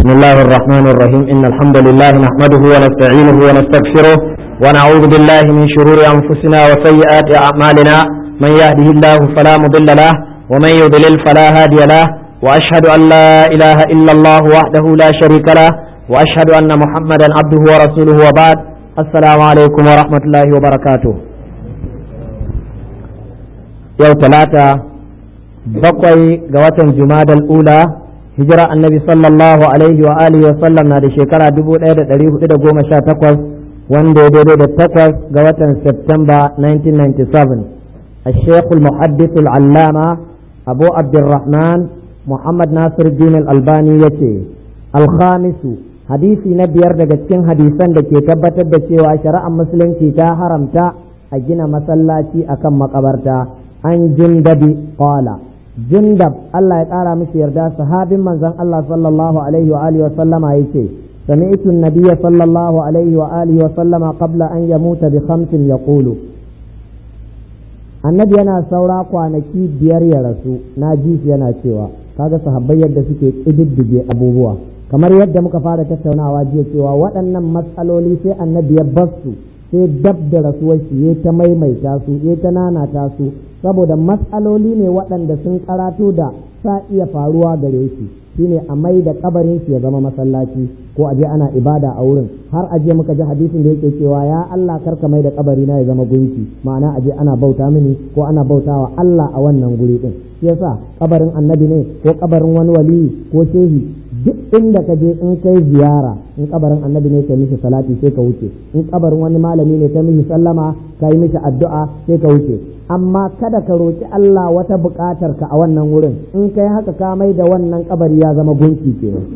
بسم الله الرحمن الرحيم إن الحمد لله نحمده ونستعينه ونستغفره ونعوذ بالله من شرور أنفسنا وسيئات أعمالنا من يهده الله فلا مضل له ومن يضلل فلا هادي له وأشهد أن لا إله إلا الله وحده لا شريك له وأشهد أن محمدا عبده ورسوله وبعد السلام عليكم ورحمة الله وبركاته يوم ثلاثة بقي قوة جماد الأولى hijira annabi sallallahu alaihi wa alihi wa sallam na da shekara 1418 wanda ya daidai da takwas ga watan Septemba 1997 الشيخ المحدث العلامة أبو عبد الرحمن محمد ناصر الدين الألباني يتي الخامس حديثي نبيار daga cikin hadisan da ke tabbatar da cewa shari'ar musulunci ta haramta a gina masallaci akan makabarta an jindabi qala jindab Allah ya ƙara mishi yarda sahabin manzon Allah sallallahu alaihi wa alihi wa sallama yace sami'tu an-nabiyya sallallahu alaihi wa alihi wa sallama qabla an yamuta bi khamsin yaqulu annabi yana saura kwanaki biyar ya rasu na ji shi yana cewa kaga sahabbai yadda suke kididdige abubuwa kamar yadda muka fara tattaunawa jiya cewa waɗannan matsaloli sai annabi ya basu sai dab da rasuwar shi ya ta maimaita su ya ta nanata su saboda matsaloli ne waɗanda sun karatu da sa iya faruwa gare shi shine a mai da kabarin shi ya zama masallaci ko aje ana ibada a wurin har aje muka ji hadisin da yake cewa ya Allah karka mai da kabari na ya zama gunki ma'ana aje ana bauta mini ko ana bautawa Allah a wannan guri din shi yasa kabarin annabi ne ko kabarin wani waliyi ko shehi duk inda ka je in kai ziyara in kabarin annabi ne kai mishi salati sai ka wuce in kabarin wani malami ne kai mishi sallama ka yi mishi addu'a sai ka wuce amma kada ka roki Allah wata buƙatar ka a wannan wurin in kai haka ka mai da wannan kabari ya zama gunki kenan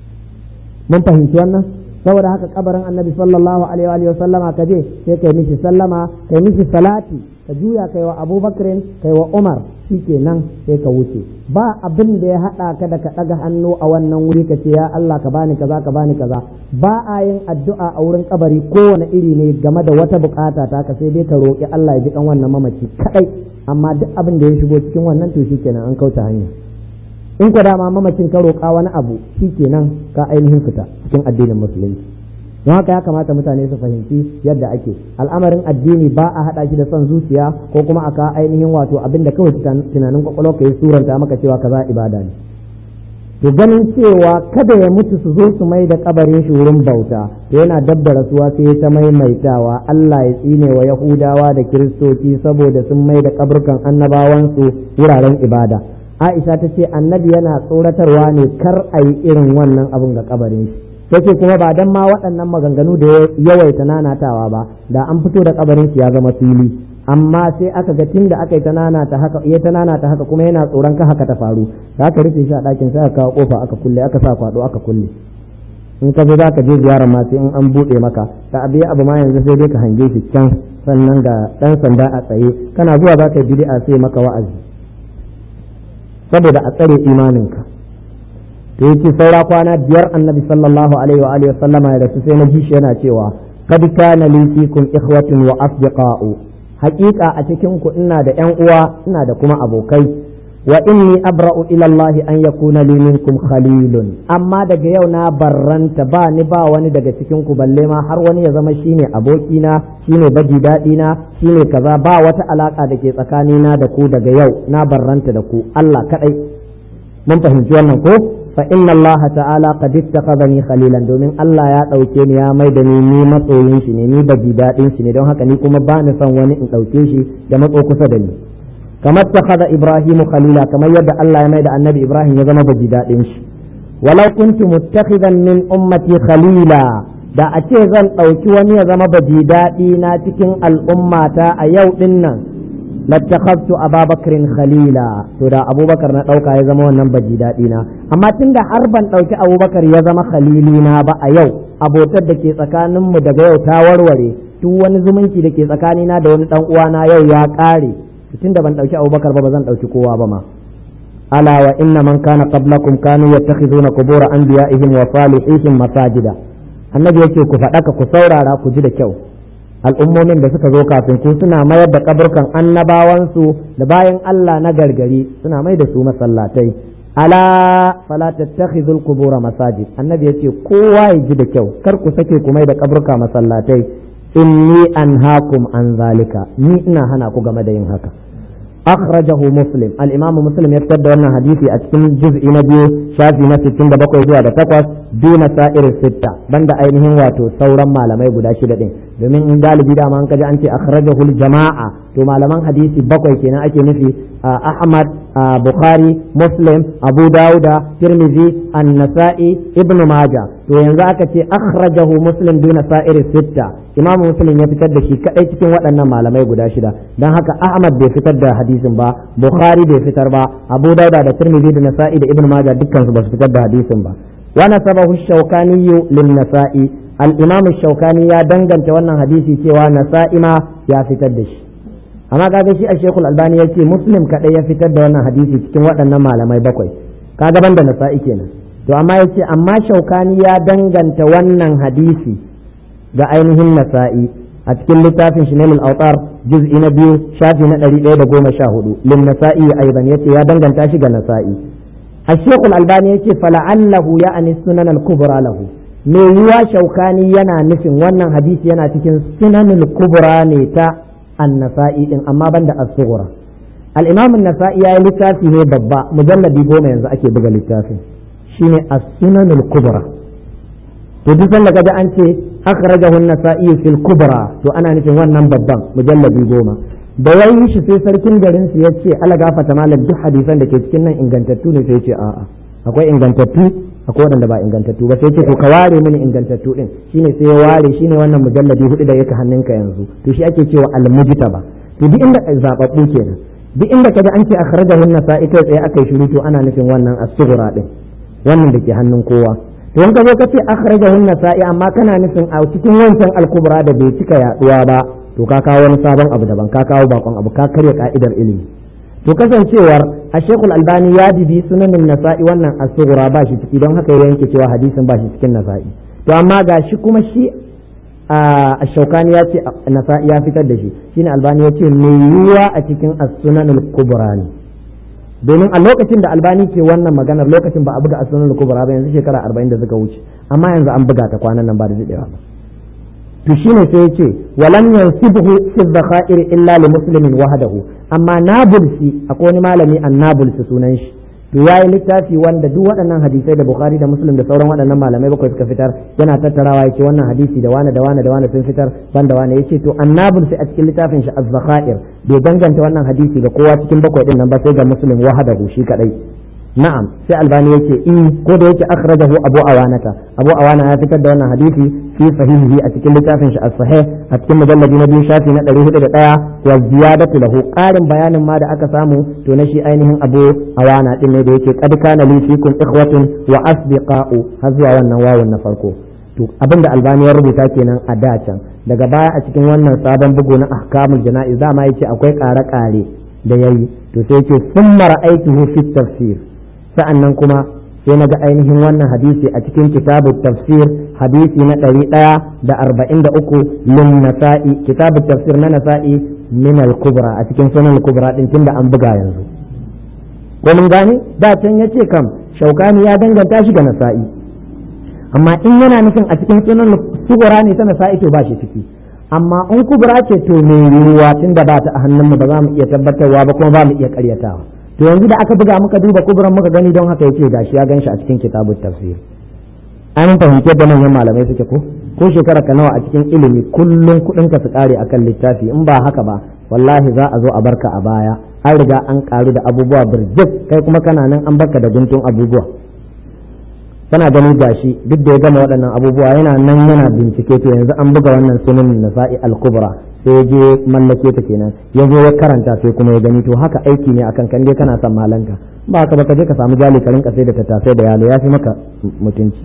mun fahimci wannan saboda haka kabarin annabi sallallahu alaihi wa sallama ka je sai kai mishi sallama kai mishi salati ka juya kai wa abubakarin kai wa umar shikenan sai ka wuce ba abin da ya haɗa ka da ka ɗaga hannu a wannan wuri ka ce ya Allah ka bani kaza ka bani kaza ba a yin addu'a a wurin kabari kowane iri ne game da wata bukata ta ka sai dai ka roƙi Allah ya ji kan wannan mamaci kadai amma duk abin da ya shigo cikin wannan to shikenan an kauce hanya in ku dama mamacin ka roƙa wani abu shikenan ka ainihin fita cikin addinin musulunci don haka ya kamata mutane su fahimci yadda ake al'amarin addini ba a haɗa shi da son zuciya ko kuma aka ainihin wato abin da kawai tunanin kwakwalwa ka yi suranta maka cewa kaza ibada ne to ganin cewa kada ya mutu su zo su mai da kabarin shi wurin bauta to yana dab da rasuwa sai ya ta maimaitawa Allah ya tsine wa Yahudawa da Kiristoci saboda sun mai da kaburkan annabawansu wuraren ibada Aisha ta ce annabi yana tsoratarwa ne kar a yi irin wannan abin ga kabarin shi yake kuma ba dan ma waɗannan maganganu da yawaita nanatawa ba da an fito da kabarin shi ya zama fili amma sai aka ga tunda aka yi ta nanata haka ya ta nanata haka kuma yana tsoron ka haka ta faru da aka rufe shi a ɗakin sai aka kawo kofa aka kulle aka sa kwado aka kulle in ka zo za ka je ziyarar ma sai in an buɗe maka ta abiya abu ma yanzu sai dai ka hange shi can sannan ga ɗan sanda a tsaye kana zuwa za ka yi bid'a sai maka wa'azi saboda a tsare imaninka to yake saura kwana biyar annabi sallallahu alaihi wa alihi sallama ya rasu sai na ji shi yana cewa kad kana li fikum ikhwatun wa asdiqa'u haqiqa a cikin ku ina da ƴan uwa ina da kuma abokai wa inni abra'u ila Allah an yakuna li minkum khalilun amma daga yau na barranta ba ni ba wani daga cikin ku balle ma har wani ya zama shine abokina shine baji daɗi na shine kaza ba wata alaka da ke tsakanina da ku daga yau na barranta da ku Allah kadai mun fahimci wannan ko fa inna Allah ta'ala qad ittakhadhani khalilan domin Allah ya dauke ni ya mai da ni ni matsoyin shi ne ni baji dadin shi ne don haka ni kuma ba ni son wani in dauke shi da matso kusa da ni kamar takhadha Ibrahim khalila kamar yadda Allah ya mai da Annabi Ibrahim ya zama baji dadin shi walau kuntu muttakhidan min ummati khalila da a ce zan dauki wani ya zama baji dadi na cikin al'ummata a yau din nan lattakhadtu ababakrin khalila to da abubakar na dauka ya zama wannan baji daɗi na amma tunda har ban dauki abubakar ya zama khalili na ba a yau abotar da ke tsakanin mu daga yau ta warware duk wani zumunci da ke tsakani na da wani dan uwana yau ya kare tunda ban dauki abubakar ba ba zan dauki kowa ba ma ala wa inna man kana qablakum kanu yattakhizuna qubur anbiya'ihim wa salihihim masajida annabi yake ku faɗaka ku saurara ku ji da kyau al'ummomin da suka zo kafin ku suna mayar da kaburkan annabawansu da bayan Allah na gargari suna mai da su masallatai ala fala tattakhidul qubur masajid annabi yace kowa ya ji da kyau kar ku sake ku mai da kaburka masallatai inni anhaakum an zalika ni ina hana ku game da yin haka akhrajahu muslim al-imam muslim ya fitar da wannan hadisi a cikin juz'i na biyu shafi na 67 zuwa da 8 duna sa'ir sitta banda ainihin wato sauran malamai guda shida din domin in galibi da an kaji an ce akhrajahu al-jama'a to malaman hadisi bakwai kenan ake nufi ahmad bukhari muslim abu dauda tirmidhi an-nasa'i ibnu majah to yanzu aka ce akhrajahu muslim duna sa'ir sitta imamu muslim ya fitar da shi kadai cikin waɗannan malamai guda shida don haka ahmad bai fitar da hadisin ba bukhari bai fitar ba abu dauda da tirmidhi da nasa'i da ibn majah dukkan su ba su fitar da hadisin ba wa nasabahu shawkani lin nasa'i al imam shawkani ya danganta wannan hadisi cewa nasa'i ma ya fitar da shi amma kaga shi a shekul albani ya ce muslim kadai ya fitar da wannan hadisi cikin waɗannan malamai bakwai kaga ban da nasa'i kenan to amma ya ce amma shaukani ya danganta wannan hadisi ga ainihin nasa'i a cikin littafin shi nailul autar juz'i na biyu shafi na ɗari ɗaya da goma sha hudu lin nasa'i aiban yace ya danganta shi ga nasa'i a shekul albani yace fala'allahu ya ani sunan al-kubra lahu me yiwa shaukani yana nufin wannan hadisi yana cikin sunan kubra ne ta an-nasa'i din amma banda as-sughra al-imam an-nasa'i ya yi littafi ne babba mujalladi goma yanzu ake buga littafin shine as-sunan al-kubra to duk sanda kaga an ce akhrajahu an-nasa'i fil kubra to ana nufin wannan babban mujalladi goma da yayi shi sai sarkin garin su yace ala gafata malam duk hadisan da ke cikin nan ingantattu ne sai yace a'a akwai ingantattu akwai waɗanda ba ingantattu ba sai ce to ka ware mini ingantattu din shine sai ya ware shine wannan mujalladi hudu da yake hannunka yanzu to shi ake cewa al-mujtaba to duk inda zababbu kenan duk inda kaga an ce akhrajahu an-nasa'i kai tsaye akai shiru to ana nufin wannan as-sughra din wannan da ke hannun kowa to in ka zo ka ce akhrajahu an-nasa'i amma kana nufin a cikin wancan al-kubra da bai cika yaduwa ba to ka kawo wani sabon abu daban ka kawo bakon abu ka karya ka'idar ilimi to kasancewar a shekul albani ya bibi sunanin nasa'i wannan as-sughra ba shi ciki don haka ya yanke cewa hadisin ba shi cikin nasa'i to amma ga shi kuma shi a shaukani ya ce nasa'i ya fitar da shi shine albani ya ce mai yiwuwa a cikin as-sunanul kubra ne domin a lokacin da albani ke wannan maganar lokacin ba a buga as-sunanul kubra ba yanzu shekara 40 da suka wuce amma yanzu an buga ta kwanan nan ba da dadewa ba to shine sai yace walam yansibhu fi dhakhair illa li muslimin wahdahu amma nabulsi akwai wani malami annabulsi sunan shi to yayi littafi wanda duk waɗannan hadisai da bukhari da muslim da sauran waɗannan malamai bakwai suka fitar yana tattarawa yace wannan hadisi da wani da wani da wani sun fitar banda wani yace to annabulsi a cikin littafin shi az-zakhair bai danganta wannan hadisi ga kowa cikin bakwai din nan ba sai ga muslim wahdahu shi kadai na'am sai albani yake in ko da yake akhrajahu abu awanata abu awana ya fitar da wannan hadisi fi sahihihi a cikin littafin shi as-sahih a cikin mujalladi na biyu shafi na 401 wa ziyadatu lahu qarin bayanin ma da aka samu to na shi ainihin abu awana din ne da yake qad kana li fikum ikhwatun wa asdiqa'u har zuwa wannan wawun na farko to abinda albani ya rubuta kenan a da can daga baya a cikin wannan sabon bugu na ahkamul jana'iz dama yace akwai ƙare-ƙare da yayi to sai yace summa ra'aytuhu fi tafsir sa'annan kuma sai na ga ainihin wannan hadisi a cikin kitabu tafsir hadisi na ɗari ɗaya da arba'in da uku lin nasa'i kitabu tafsir na nasa'i min al-kubra a cikin sunan al-kubra din tunda an buga yanzu ko mun gane da can yace kam shaukani ya danganta shi ga nasa'i amma in yana nufin a cikin sunan kubra ne ta nasa'i to ba shi ciki amma in kubra ce to me yiwuwa tunda ba ta a hannunmu ba za mu iya tabbatarwa ba kuma ba mu iya karyatawa to yanzu da aka buga muka duba kuburan muka gani don haka yace gashi ya ganshi a cikin kitabut tafsir an fahimci da manyan malamai suke ko ko shekara ka nawa a cikin ilimi kullum kudin ka su kare akan littafi in ba haka ba wallahi za a zo a barka a baya an riga an karu da abubuwa birjik kai kuma kana nan an barka da guntun abubuwa kana ganin gashi duk da ya gama waɗannan abubuwa yana nan yana bincike to yanzu an buga wannan sunan nasa'i al-kubra sai ya je mallake ta kenan ya zo ya karanta sai kuma ya gani to haka aiki ne akan kan dai kana son malanka ba haka ba ka je ka samu jali ka rinka sai da tattasai da yalo ya fi maka mutunci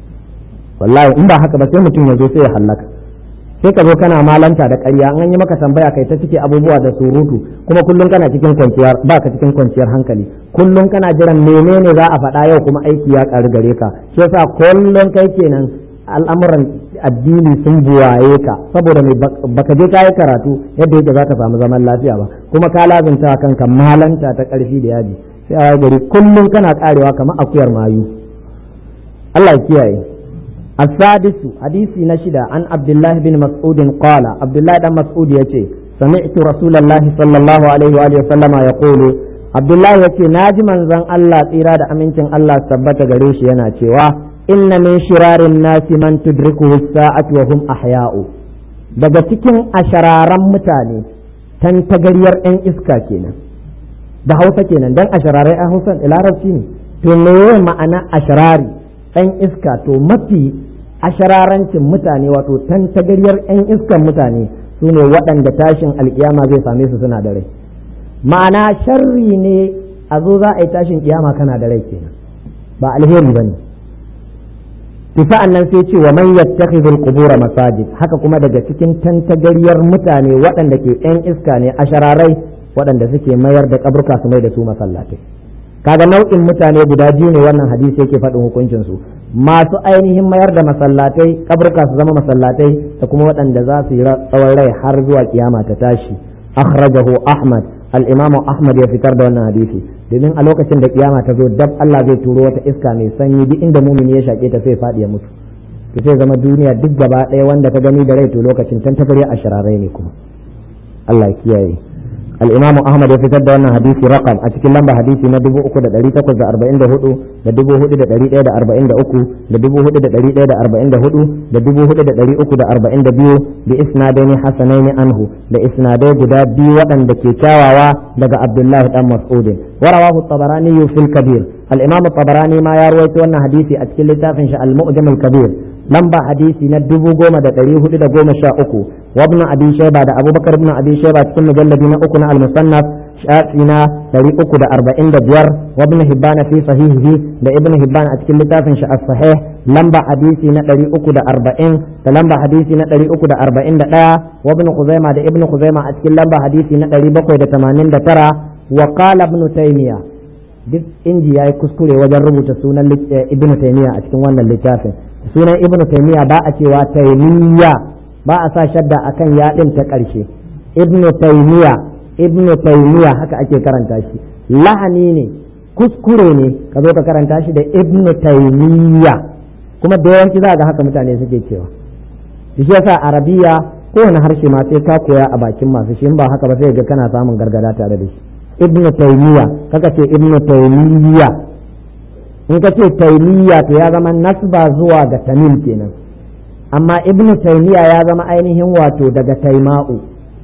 wallahi in ba haka ba sai mutum ya zo sai ya hallaka sai ka zo kana malanta da ƙarya an yi maka tambaya kai ta cike abubuwa da surutu kuma kullum kana cikin kwanciyar ba ka cikin kwanciyar hankali kullum kana jiran menene za a faɗa yau kuma aiki ya ƙaru gare ka shi yasa kullum kai kenan al'amuran addini sun buwaye ka saboda mai baka je kayi karatu yadda yake zaka samu zaman lafiya ba kuma ka lazunta kanka malanta ta karfi da yaji sai a gari kullum kana karewa kamar akuyar mayu Allah ya kiyaye السادس حديث نشدة عن عبد الله بن مسعود قال عبد الله بن مسعود يتي سمعت رسول الله صلى الله عليه وآله وسلم يقول عبد الله يتي ناجي من زن الله إرادة أمينتين الله ثبت غريش يناتي إن من شرار الناس من تدركه الساعة وهم أحياء daga cikin ashararan mutane tan tagariyar 'yan iska kenan da hausa kenan dan ashararai a hausa larabci ne to me ma'ana asharari ɗan iska to mafi ashararancin mutane wato tan tagariyar 'yan iskan mutane su ne waɗanda tashin alkiyama zai same su suna da rai ma'ana sharri ne a zo za a yi tashin kiyama kana da rai kenan ba alheri ba ne sa'an nan sai ce wa man yattakhidhul qubura masajid haka kuma daga cikin tantagariyar mutane waɗanda ke 'yan iska ne ashararai waɗanda suke mayar da kaburka su mai da su masallatai kaga nau'in mutane guda biyu ne wannan hadisi yake faɗin hukuncin su masu ainihin mayar da masallatai kaburka su zama masallatai da kuma waɗanda za su yi tsawon rai har zuwa kiyama ta tashi akhrajahu ahmad al-imamu ahmad ya fitar da wannan hadisi domin a lokacin da kiyama ta zo dab Allah zai turo wata iska mai sanyi duk inda mumini ya shake ta sai faɗi ya mutu to sai zama duniya duk gaba ɗaya wanda ka gani da rai to lokacin tan tabari a shararai ne kuma Allah ya kiyaye الإمام أحمد يفتد أن حديث رقم أتكلم لما حديث ندبو أكو دا دريتا كوز أربعين دا هدو ندبو هدو دا دريتا دا أربعين دا أكو ندبو هدو دا دريتا دا أربعين دا هدو ندبو هدو دا دري أكو دا أربعين دا بيو بإسنادين حسنين عنه بإسنادين جدا بيو وأن دا كيكاوا دا عبد الله بن مسعود ورواه الطبراني في الكبير الإمام الطبراني ما يروي أن حديثي أتكلم تافن المؤجم الكبير lamba hadisi na dubu goma da ɗari hudu da goma sha uku wa ibn abi shayba da abubakar ibn abi shayba cikin mujalladi na uku na al-musannaf shafi na ɗari uku da arba'in da biyar wa ibn hibban fi sahihihi da ibn hibban a cikin littafin shi as-sahih lamba hadisi na ɗari uku da arba'in da lamba hadisi na ɗari uku da arba'in da ɗaya wa ibn khuzaima da ibn khuzaima a cikin lamba hadisi na ɗari bakwai da tamanin da tara wa qala ibn taymiya duk inji yayi kuskure wajen rubuta sunan ibn taymiya a cikin wannan littafin sunan ibnu taymiya ba a cewa taymiya ba a sa shadda akan yaɗin ta ƙarshe ibnu taymiya ibnu taymiya haka ake karanta shi lahani ne kuskure ne ka zo ka karanta shi da ibnu taymiya kuma da yawanci za ga haka mutane suke cewa shi yasa arabiya kowane harshe ma sai ka koya a bakin masu shi ba haka ba sai ga kana samun gargada tare da shi ibnu taymiya kaka ce ibnu taymiya in ka ce taimiyya to ya zama nasba zuwa ga tamim kenan amma ibnu taimiyya ya zama ainihin wato daga taima'u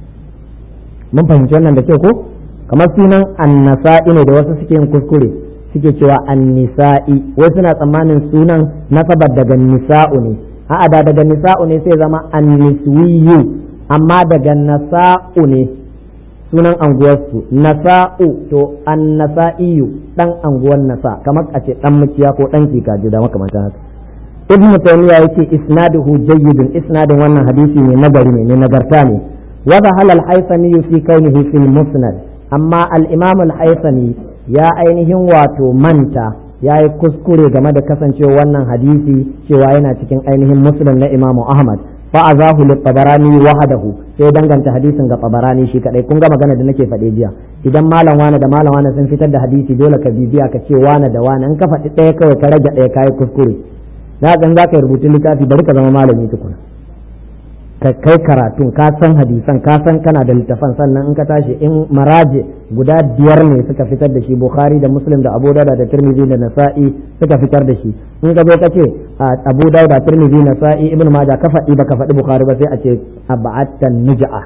mun fahimci wannan da kyau ko kamar sunan annasa'i ne da wasu suke yin kuskure suke cewa annisa'i wai suna tsammanin sunan nasabar daga nisa'u ne a'a da daga nisa'u ne sai zama anniswiyu amma daga nasa'u ne sunan anguwarsu nasa'u to annasa'iyu dan anguwar nasa kamar a ce dan mukiya ko dan kikaji da makamantan haka ibn taymiya yake isnaduhu jayyidun isnadin wannan hadisi ne nagari ne nagarta ne wa dhahala al-haythami fi kaunihi fil musnad amma al-imam al-haythami ya ainihin wato manta ya yi kuskure game da kasancewa wannan hadisi cewa yana cikin ainihin musnad na imamu ahmad fa'azahu lit-tabarani wahdahu sai danganta hadisin ga tabarani shi kadai kun ga magana da nake faɗe jiya idan malam wani da malam wani sun fitar da hadisi dole ka bibiya ka ce wani da wani in ka faɗi ɗaya kawai ka rage ɗaya kayi kuskure na san za ka yi rubutun littafi bari ka zama malami tukuna ka kai karatun ka san hadisan ka san kana da littafan sannan in ka tashi in maraje guda biyar ne suka fitar da shi bukhari da muslim da abu dauda da tirmidhi da nasa'i suka fitar da shi in ka zo ka ce abu dauda tirmidhi nasa'i ibnu majah ka faɗi baka faɗi bukhari ba sai a ce ab'atan nuj'a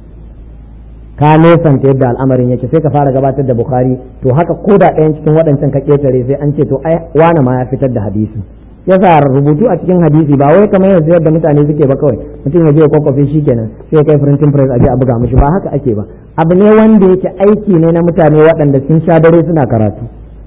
ka nesanta yadda al'amarin yake sai ka fara gabatar da bukhari to haka ko da ɗayan cikin waɗancan ka ketare sai an ce to ai wane ma ya fitar da hadisi yasa rubutu a cikin hadisi ba wai kamar yanzu yadda mutane suke ba kawai mutum ya je ya kwakwafe shi kenan sai ya kai printing press a je a buga mishi ba haka ake ba abu ne wanda yake aiki ne na mutane waɗanda sun sha dare suna karatu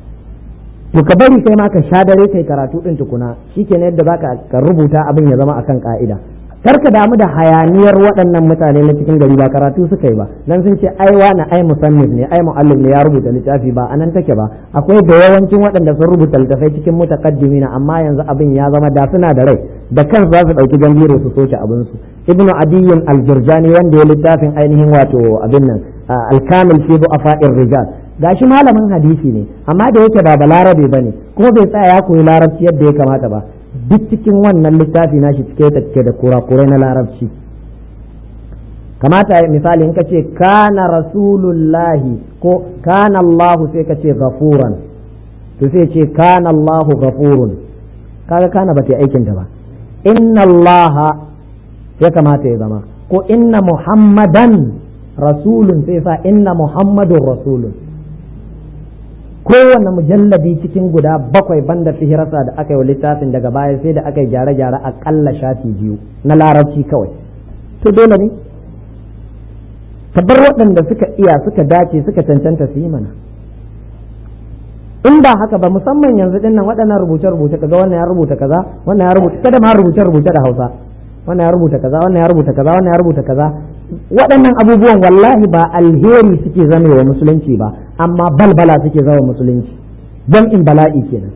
to ka bari kai ma ka sha dare kai karatu din tukuna shikenan yadda zaka ka rubuta abin ya zama akan ka'ida kar ka damu da hayaniyar waɗannan mutane na cikin gari ba karatu suka yi ba nan sun ce ai wani ai musannif ne ai muallim ne ya rubuta littafi ba anan take ba akwai da yawancin waɗanda sun rubuta littafai cikin mutaqaddimina amma yanzu abin ya zama da suna da rai da kan za su ɗauki gambiro su soke abin su ibnu adiyyin al-jurjani wanda ya littafin ainihin wato abin nan al-kamil fi du'afa'ir rijal gashi malamin hadisi ne amma da yake ba balarabe ba ne kuma bai tsaya ya koyi larabci yadda ya kamata ba duk cikin wannan littafi nashi cike ta cike da kurakurai na larabci kamata misali in ka ce kana rasulullahi ko kana Allahu sai ka ce gafuran to sai ce kana Allahu gafurun kaga kana ba ta aikin ta ba inna Allaha ya kamata ya zama ko inna Muhammadan rasulun sai sa inna Muhammadun rasulun kowane mujalladi cikin guda bakwai banda fihirasa da aka yi wa littafin daga baya sai da aka yi gyare-gyare akalla shafi biyu na larabci kawai to dole ne ka bar waɗanda suka iya suka dace suka cancanta su yi mana in ba haka ba musamman yanzu dinnan waɗannan rubuce-rubuce kaga wannan ya rubuta kaza wannan ya rubuta kada ma rubuce-rubuce da Hausa wannan ya rubuta kaza wannan ya rubuta kaza wannan ya rubuta kaza waɗannan abubuwan wallahi ba alheri suke zame wa musulunci ba amma balbala suke zama musulunci don in bala'i kenan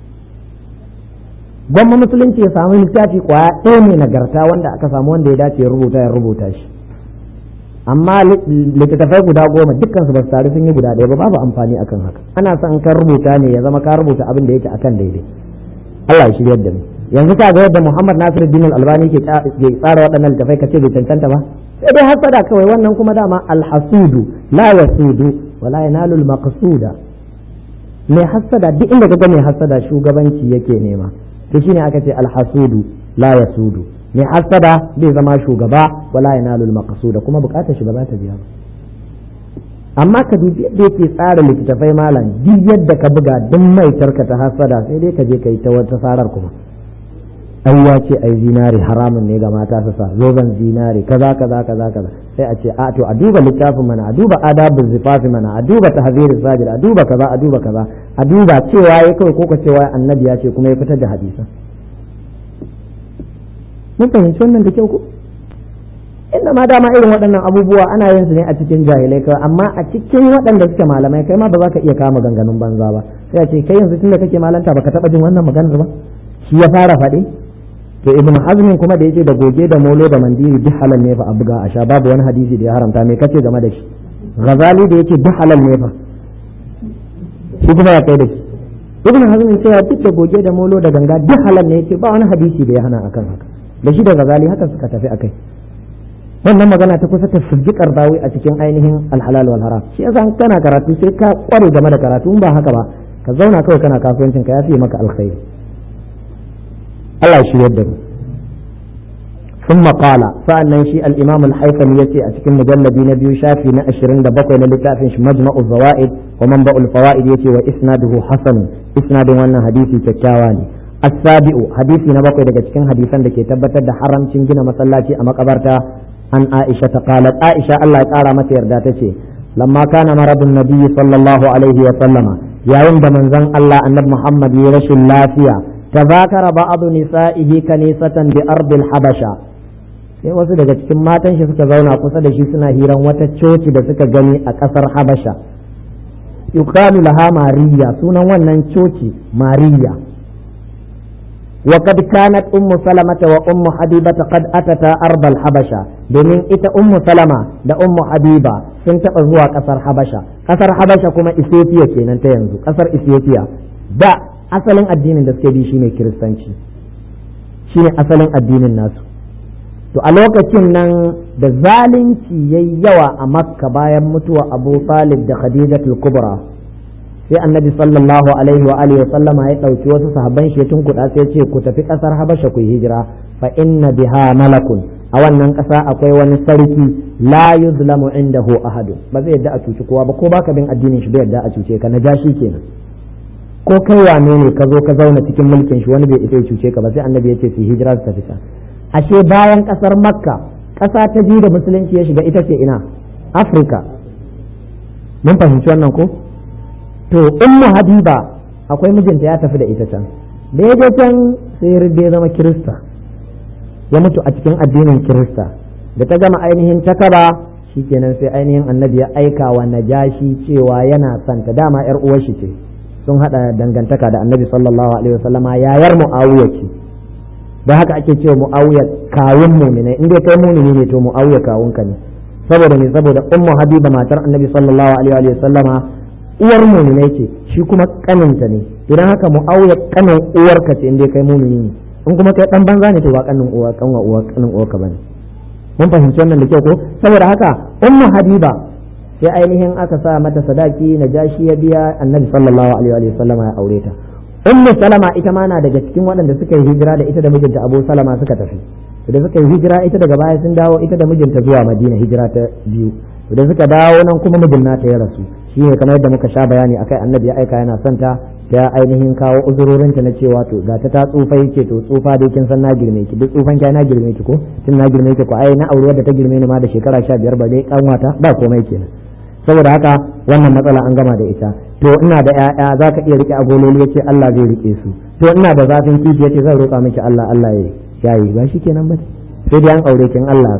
gwamma musulunci ya samu littafi kwaya ɗaya ne nagarta wanda aka samu wanda ya dace ya rubuta ya rubuta shi amma littattafai guda goma dukkan su ba su taru sun yi guda ɗaya ba babu amfani akan haka ana son kan rubuta ne ya zama ka rubuta abin da yake akan daidai Allah ya shiryar da mu yanzu ka ga yadda Muhammad Nasiruddin Al-Albani ke tsara waɗannan littattafai kace bai cancanta ba sai dai hasada kawai wannan kuma dama alhasudu la yasudu wala yanalu al-maqsuda mai hasada duk inda kaga mai hasada shugabanci yake nema to shine aka ce alhasudu la yasudu mai hasada bai zama shugaba wala yanalu al-maqsuda kuma bukatar shi ba za ta biya ba amma ka dubi yadda yake tsara littattafai malam duk yadda ka buga duk mai tarka ta hasada sai dai ka je ka yi ta wata sarar kuma ai ya ce ai zinari haramun ne ga mata su sa zoben zinari kaza kaza kaza kaza sai a ce a to a duba littafin mana a duba adabul zifafi mana a duba tahzirus sajid a duba kaza a duba kaza a duba cewa yayi kawai ko ka cewa annabi ya ce kuma ya fitar da hadisan mun fahimci wannan da kyau ko inda ma dama irin waɗannan abubuwa ana yin su ne a cikin jahilai kawai amma a cikin waɗanda suke malamai kai ma ba za ka iya kama ganganun banza ba sai a ce kai yanzu tunda kake malanta baka taɓa jin wannan maganar ba shi ya fara faɗi to ibnu hazmin kuma da yace da goge da molo da mandiri duk halal ne fa a buga a sha babu wani hadisi da ya haramta me kace game da shi ghazali da yace duk halal ne fa shi kuma ya kai da shi ibnu hazmin cewa duk da goge da molo da ganga duk halal ne yace ba wani hadisi da ya hana akan haka da shi da ghazali haka suka tafi akai wannan magana ta kusa ta firjikar bawi a cikin ainihin alhalal wal haram shi yasa kana karatu sai ka kware game da karatu in ba haka ba ka zauna kawai kana kasuwancin ka ya fiye maka alkhairi Allah ya shirya da mu ثم قال فأنا شيء الإمام الحيثمي يتي أتكن مجلد نبي شافي نأشرين دبقوا للتافنش مجمع الزوائد ومنبأ الفوائد يتي وإسناده حسن إسناد وانا حديثي ككاواني السابع حديثي نبقوا لك تكن حديثا لكي تبتد حرم شنجنا مسلاتي أما قبرتا عن عائشة قالت عائشة الله تعالى متى يرداتي لما كان مرض النبي صلى الله عليه وسلم يا عند من زن الله النبي محمد يرش اللافية تذاكر بعض نسائه كنيسة بأرض الحبشة sai wasu daga cikin matan shi suka zauna kusa da shi suna hiran wata coci da suka gani a ƙasar habasha yuqalu laha mariya sunan wannan coci mariya وقد كانت أم سلمة وأم حبيبة قد أتتا أرض الحبشة domin ita ummu salama da ummu habiba sun taɓa zuwa ƙasar habasha ƙasar habasha kuma ethiopia kenan ta yanzu ƙasar ethiopia da asalin addinin da suke bi shine kiristanci shine asalin addinin nasu to a lokacin nan da zalunci yayi yawa a makka bayan mutuwa abu talib da khadijatul kubra sai annabi sallallahu alaihi wa alihi wa sallama ya dauki wasu sahabban shi tun kuɗa sai ce ku tafi ƙasar habasha ku hijira fa inna biha malakun a wannan ƙasa akwai wani sarki la yuzlamu indahu ahadun ba zai yadda a cuci kowa ba ko baka bin addinin shi bai yadda a cuce ka na jashi kenan ko kai wane ne ka zo ka zauna cikin mulkin shi wani bai isa ya cuce ka ba sai annabi ya ce su hijira su tafi ashe bayan ƙasar makka ƙasa ta biyu da musulunci ya shiga ita ce ina afirka mun fahimci wannan ko to ummu habiba akwai mijinta ya tafi da ita can da ya je can sai ya zama kirista ya mutu a cikin addinin kirista da ta gama ainihin takaba shikenan sai ainihin annabi ya aika wa najashi cewa yana santa dama yar uwar shi ce sun hada dangantaka da annabi sallallahu alaihi wasallama yayar muawiya ce da haka ake cewa muawiya kawun mu'mina in dai kai mu'mini ne to muawiya kawun ka ne saboda ne saboda ummu habiba matar annabi sallallahu alaihi wasallama uwar mu'minai ce shi kuma kaninta ne idan haka mu'awiya kanin uwarka ce inda kai mu'mini ne in kuma kai dan banza ne to ba kanin uwa kanwa uwa kanin uwarka bane mun fahimci wannan da kyau ko saboda haka ummu habiba sai ainihin aka sa mata sadaki na jashi ya biya annabi sallallahu alaihi wa sallam ya aure ta ummu salama ita ma na daga cikin waɗanda suka yi hijira da ita da mijinta abu salama suka tafi da suka yi hijira ita daga baya sun dawo ita da mijinta zuwa madina hijira ta biyu da suka dawo nan kuma mijin nata ya rasu shi ne kamar yadda muka sha bayani akai annabi ya aika yana son ta ta ainihin kawo uzurorinta na cewa to ga ta ta tsufa yake to tsufa dai kin san na girme ki duk tsufan ki na girme ki ko tun na girme ki ko ai na aure wadda ta girme ni ma da shekara 15 ba dai kanwata ba komai kenan saboda haka wannan matsala an gama da ita to ina da ƴaƴa za ka iya rike agololi yace Allah zai rike su to ina da zafin kifi yace zan roƙa miki Allah Allah ya yayi ba shi kenan ba sai dai an aure kin Allah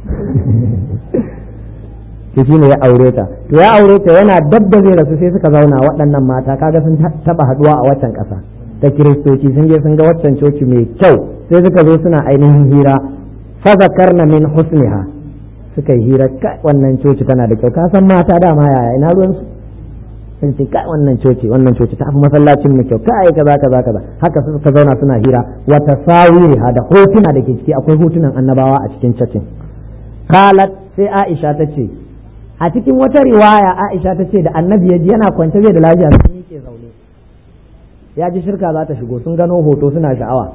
su shi ne ya aure ta to ya aure ta yana dab da zai rasu sai suka zauna waɗannan mata kaga sun taba haduwa a waccan ƙasa ta kiristoci sun je sun ga waccan coci mai kyau sai suka zo suna ainihin hira fa zakarna min husniha suka yi hira kai wannan coci tana da kyau ka san mata dama yaya ina ruwan su sun ce kai wannan coci wannan coci ta fi masallacin mu kyau kai kaza kaza kaza haka suka zauna suna hira wa tasawiriha da hotuna da ke ciki akwai hotunan annabawa a cikin cacin qalat sai Aisha ta ce a cikin wata riwaya Aisha ta ce da annabi ya ji yana kwance bai da lafiya sun yake zaune ya ji shirka za ta shigo sun gano hoto suna sha'awa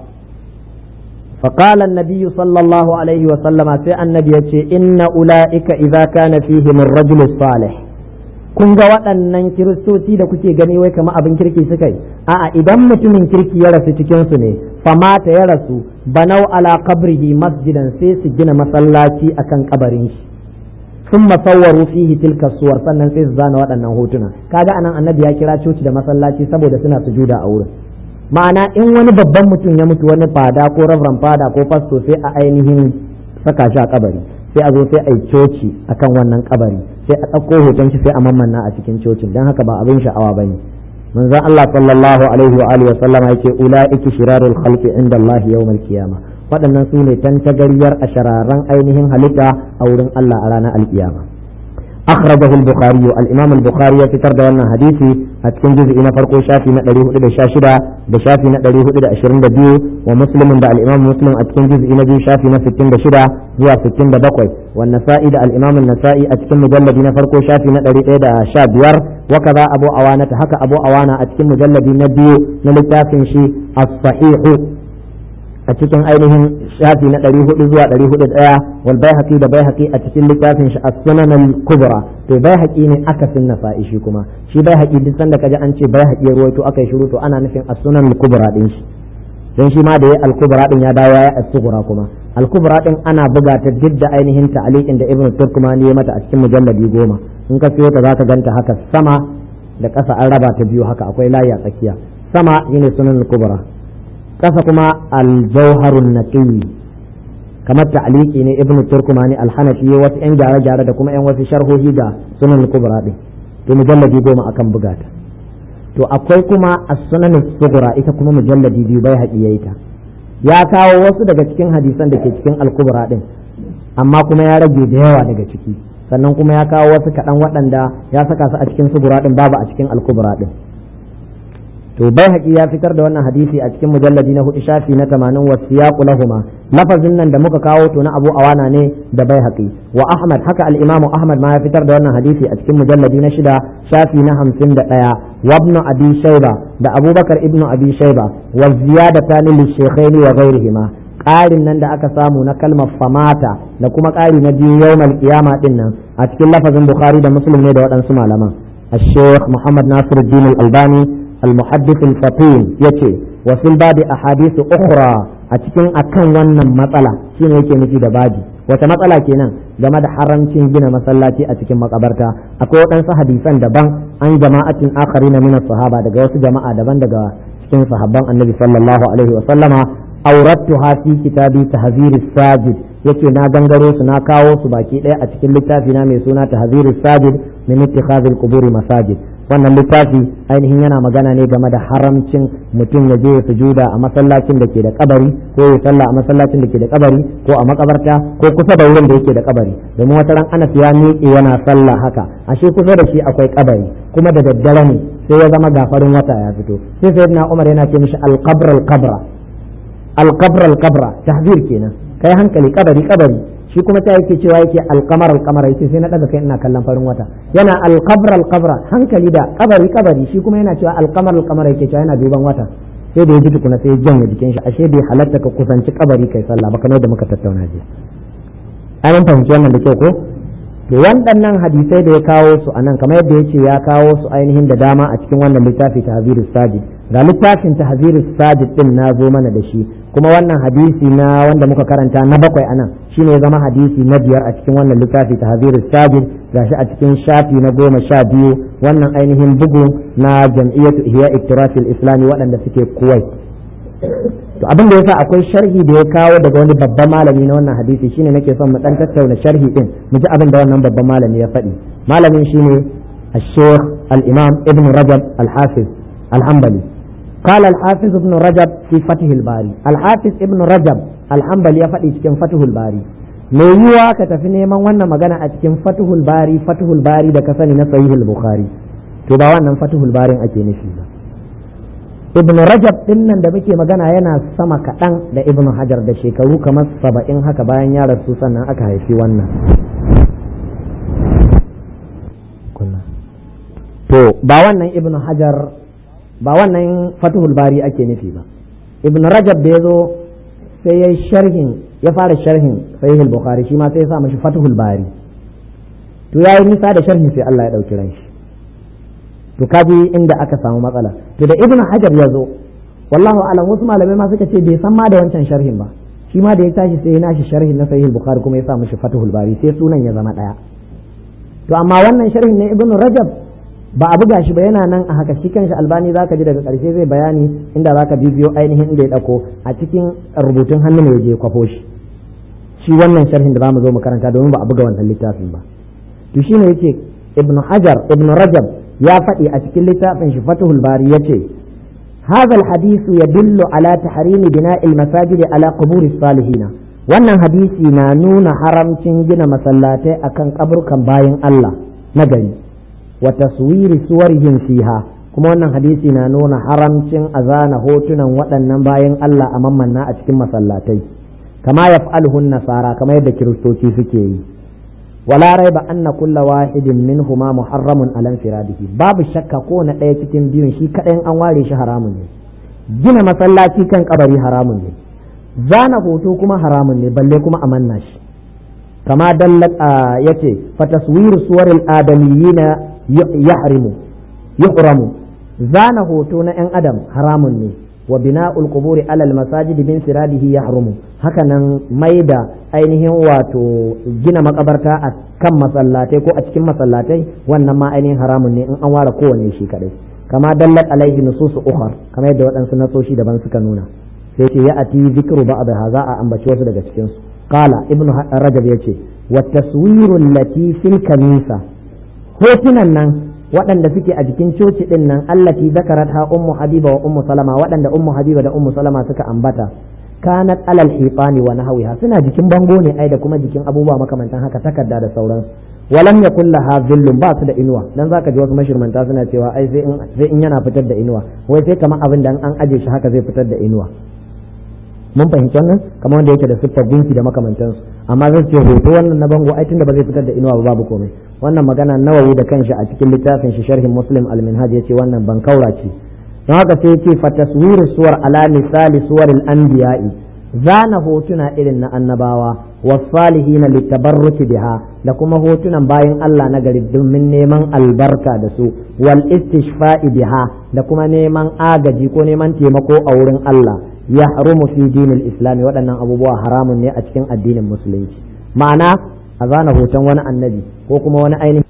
فقال النبي صلى الله عليه وسلم في النبي إن أولئك إذا كان فيهم الرجل الصالح kun ga waɗannan kiristoci da kuke gani wai kama abin kirki suka yi a'a idan mutumin kirki ya rasu cikin su ne famata ya rasu banau ala qabrihi masjidan sai su gina masallaci akan kabarin shi sun masawwaru fihi tilka suwar sannan sai su zana waɗannan hotuna kaga anan annabi ya kira coci da masallaci saboda suna sujuda a wurin ma'ana in wani babban mutum ya mutu wani fada ko rabran fada ko fasto sai a ainihin saka shi a kabari sai a zo sai a yi coci akan wannan kabari sai a ɗauko hoton shi sai a mammanna a cikin cocin don haka ba abin sha'awa bane manzon Allah sallallahu alaihi wa alihi wa sallama yake ulaiki shirarul khalqi inda Allah yawmal qiyamah waɗannan su ne tantagariyar a shararan ainihin halitta a wurin Allah a ranar alkiyama أخرجه البخاري الإمام البخاري في ترد وانا حديثي أتكن جزء إنا فرقو شافي نقدري هدد شاشدة بشافي نقدري هدد أشرين دبيو ومسلم دا الإمام مسلم أتكن جزء إنا بيو شافي نفتين دشدة هو فتين دبقوي والنسائي دا الإمام النسائي أتكن مجلد إنا فرقو شافي نقدري إيدا شابير وكذا أبو أوانة حكى أبو أوانة أتكن مجلد نبيو نلتافن شي الصحيح a cikin ainihin shafi na ɗari hudu zuwa ɗari hudu ɗaya wal baihaqi da baihaqi a cikin littafin shi as-sunan al-kubra to baihaqi ne akasin nasa'i shi kuma shi baihaqi duk sanda kaji an ce baihaqi ya ruwaito aka yi shiru to ana nufin as-sunan al-kubra din shi don shi ma da ya al-kubra din ya dawo ya as-sughra kuma al-kubra din ana buga ta duk da ainihin ta'liqin da ibnu turkumani ya mata a cikin mujalladi goma in ka siyo ta zaka ganta haka sama da ƙasa an raba ta biyu haka akwai layi a tsakiya sama shine sunan al-kubra kasa kuma aljauharun naqiy kamar ta'liqi ne ibnu turkumani alhanafi wasu yan gyare-gyare da kuma yan wasu sharhohi ga sunan kubra din to mujalladi goma akan bugata to akwai kuma as-sunan sughra ita kuma mujalladi biyu bai haƙi yayi ta ya kawo wasu daga cikin hadisan da ke cikin al-kubra din amma kuma ya rage da yawa daga ciki sannan kuma ya kawo wasu kaɗan waɗanda ya saka su a cikin sughra din babu a cikin al-kubra din to bai haƙi ya fitar da wannan hadisi a cikin mujalladi na hudu shafi na tamanin wa siyaqu lahuma lafazin nan da muka kawo to na Abu Awana ne da bai haƙi wa Ahmad haka al-Imam Ahmad ma ya fitar da wannan hadisi a cikin mujalladi na shida shafi na hamsin da ɗaya wa ibn Abi Shayba da Abubakar ibn Abi Shayba wa ziyadatan lil shaykhaini wa ghayrihima ƙarin nan da aka samu na kalmar famata da kuma ƙari na biyu yawmal qiyama din nan a cikin lafazin Bukhari da Muslim ne da waɗansu malaman الشيخ محمد ناصر الدين الألباني المحدث الفطين يتي وفي الباب أحاديث أخرى أتكين أكن ونن مسألة شنو يكي نفي دباجي wata matsala kenan game da haramcin gina masallaci a cikin makabarta akwai waɗansu hadisan daban an jama'atin akari na minas sahaba daga wasu jama'a daban daga cikin sahabban annabi sallallahu alaihi wa sallama aurattuha fi kitabi tahziris sajid yace na gangaro su na kawo su baki ɗaya a cikin littafi na mai suna tahziris sajid min ittikhadhil quburi masajid wannan littafi ainihin yana magana ne game da haramcin mutum ya je ya sujuda a masallacin da ke da kabari ko ya sallah a masallacin da ke da kabari ko a makabarta ko kusa da wurin da yake da kabari domin wata ran Anas ya miƙe yana sallah haka ashe kusa da shi akwai kabari kuma da daddare ne sai ya zama gafarin wata ya fito sai sayyidina Umar yana ce mishi al-qabr al-qabra al-qabr al-qabra tahzir kenan kai hankali kabari kabari shi kuma ta yake cewa yake al-qamar al-qamar yace sai na daga kai ina kallon farin wata yana al-qabr al-qabra hankali da kabari kabari shi kuma yana cewa al-qamar al-qamar yake cewa yana duban wata sai da ya ji tukuna sai ya janye jikin shi ashe bai halatta ka kusanci kabari kai sallah ba kamar da muka tattauna jiya an fahimci wannan da kyau ko to waɗannan hadisai da ya kawo su a nan kamar yadda ya ce ya kawo su ainihin da dama a cikin wannan littafi ta tahzirus sajid ga littafin ta tahzirus sajid din na zo mana da shi kuma wannan hadisi na wanda muka karanta na bakwai a nan shine ya zama hadisi na biyar a cikin wannan littafi ta tahzirus sajid gashi a cikin shafi na goma sha biyu wannan ainihin bugu na jam'iyyatu ihya iktirasil islami waɗanda suke kuwait to abin da yasa akwai sharhi da ya kawo daga wani babban malami na wannan hadisi shine nake son mu dan tattauna sharhi din mu ji abin da wannan babban malami ya faɗi malamin shine الشيخ الإمام ابن رجب الحافظ الحنبلي قال الحافظ ابن رجب في فتح الباري الحافظ ابن رجب الحنبلي يفدي cikin فتح الباري me yiwa ka tafi neman wannan magana a cikin fatuhul bari fatuhul bari da ka sani na sahihul bukhari to ba wannan fatuhul barin ake nufi ba ibn rajab din nan da muke magana yana sama kaɗan da ibn hajar da shekaru kamar saba'in haka bayan ya rasu sannan aka haifi wannan to ba wannan ibn hajar ba wannan fatuhul bari ake nufi ba ibn rajab da ya zo sai ya sharhin ya fara sharhin sahihul bukhari shi ma sai ya sa mashi fatuhul bari to yayi nisa da sharhin sai Allah ya dauki ran shi to kaji inda aka samu matsala to da ibnu hajar ya zo wallahu alam wasu malamai ma suka ce bai san ma da wancan sharhin ba shi ma da ya tashi sai ya nashi sharhin na sahih bukhari kuma ya sa mishi fathul bari sai sunan ya zama daya to amma wannan sharhin na ibnu rajab ba a buga shi ba yana nan a haka shi kanshi albani zaka ji daga karshe zai bayani inda zaka bibiyo ainihin inda ya dauko a cikin rubutun hannu ne ya je kwafo shi shi wannan sharhin da zamu zo mu karanta domin ba a buga wannan littafin ba to shine yace ibnu hajar ibnu rajab ya faɗi a cikin littafin shi fatuhul bari ya ce هذا الحديث يدل على تحريم بناء المساجد على قبور الصالحين wannan hadisi na nuna haramcin gina masallatai akan kaburkan bayan Allah na gari wa taswiri suwarihim fiha kuma wannan hadisi na nuna haramcin azana hotunan waɗannan bayan Allah a mammanna a cikin masallatai kama yaf'aluhun nasara kama yadda kiristoci suke yi ولا ريب أن كل واحد منهما محرم على انفراده باب الشك كون ɗaya cikin biyun shi kaɗai an ware shi haramun ne gina masallaci kan kabari haramun ne zana hoto kuma haramun ne balle kuma a manna shi kama dallat yace fa taswiru suwaril adamiyina yahrimu yuhramu zana hoto na yan adam haramun ne wa bina'ul quburi alal masajidi min siradihi yahrumu haka nan maida ainihin wato gina makabarta a kan masallatai ko a cikin masallatai wannan ma ainihin haramun ne in an ware kowanne shi kadai kama dallat alaihi nususu ukhar kamar yadda waɗansu nasoshi daban suka nuna sai ce ya ati zikru ba'd za a ambaci wasu daga cikin su qala ibnu rajab yace wa taswiru allati fil kanisa hotunan nan waɗanda suke a jikin coci ɗin nan allati zakarat ha ummu habiba wa ummu salama waɗanda ummu habiba da ummu salama suka ambata kanat alal hifani wa nahwiha suna jikin bango ne ai da kuma jikin abubuwa makamantan haka takarda da sauransu walam yakul laha zillun ba su da inuwa dan zaka ji wasu mashirmanta suna cewa ai sai in sai in yana fitar da inuwa wai sai kamar abin da an aje shi haka zai fitar da inuwa mun fahimci wannan kamar wanda yake da siffar gunki da makamantansu amma zai ce hoto wannan na bango ai tunda ba zai fitar da inuwa ba babu komai wannan magana nawawi da kanshi a cikin littafin shi sharhin muslim al-minhaj yace wannan ban kaura ce don haka sai yace fa taswiru suwar ala misali suwaril anbiya'i zana hotuna irin na annabawa wasalihin litabarruki biha da kuma hotunan bayan Allah na gari domin neman albarka da su wal istishfa'i biha da kuma neman agaji ko neman taimako a wurin Allah ya harumu fi dinil islami waɗannan abubuwa haramun ne a cikin addinin musulunci ma'ana a zana hoton wani annabi ko kuma wani ainihin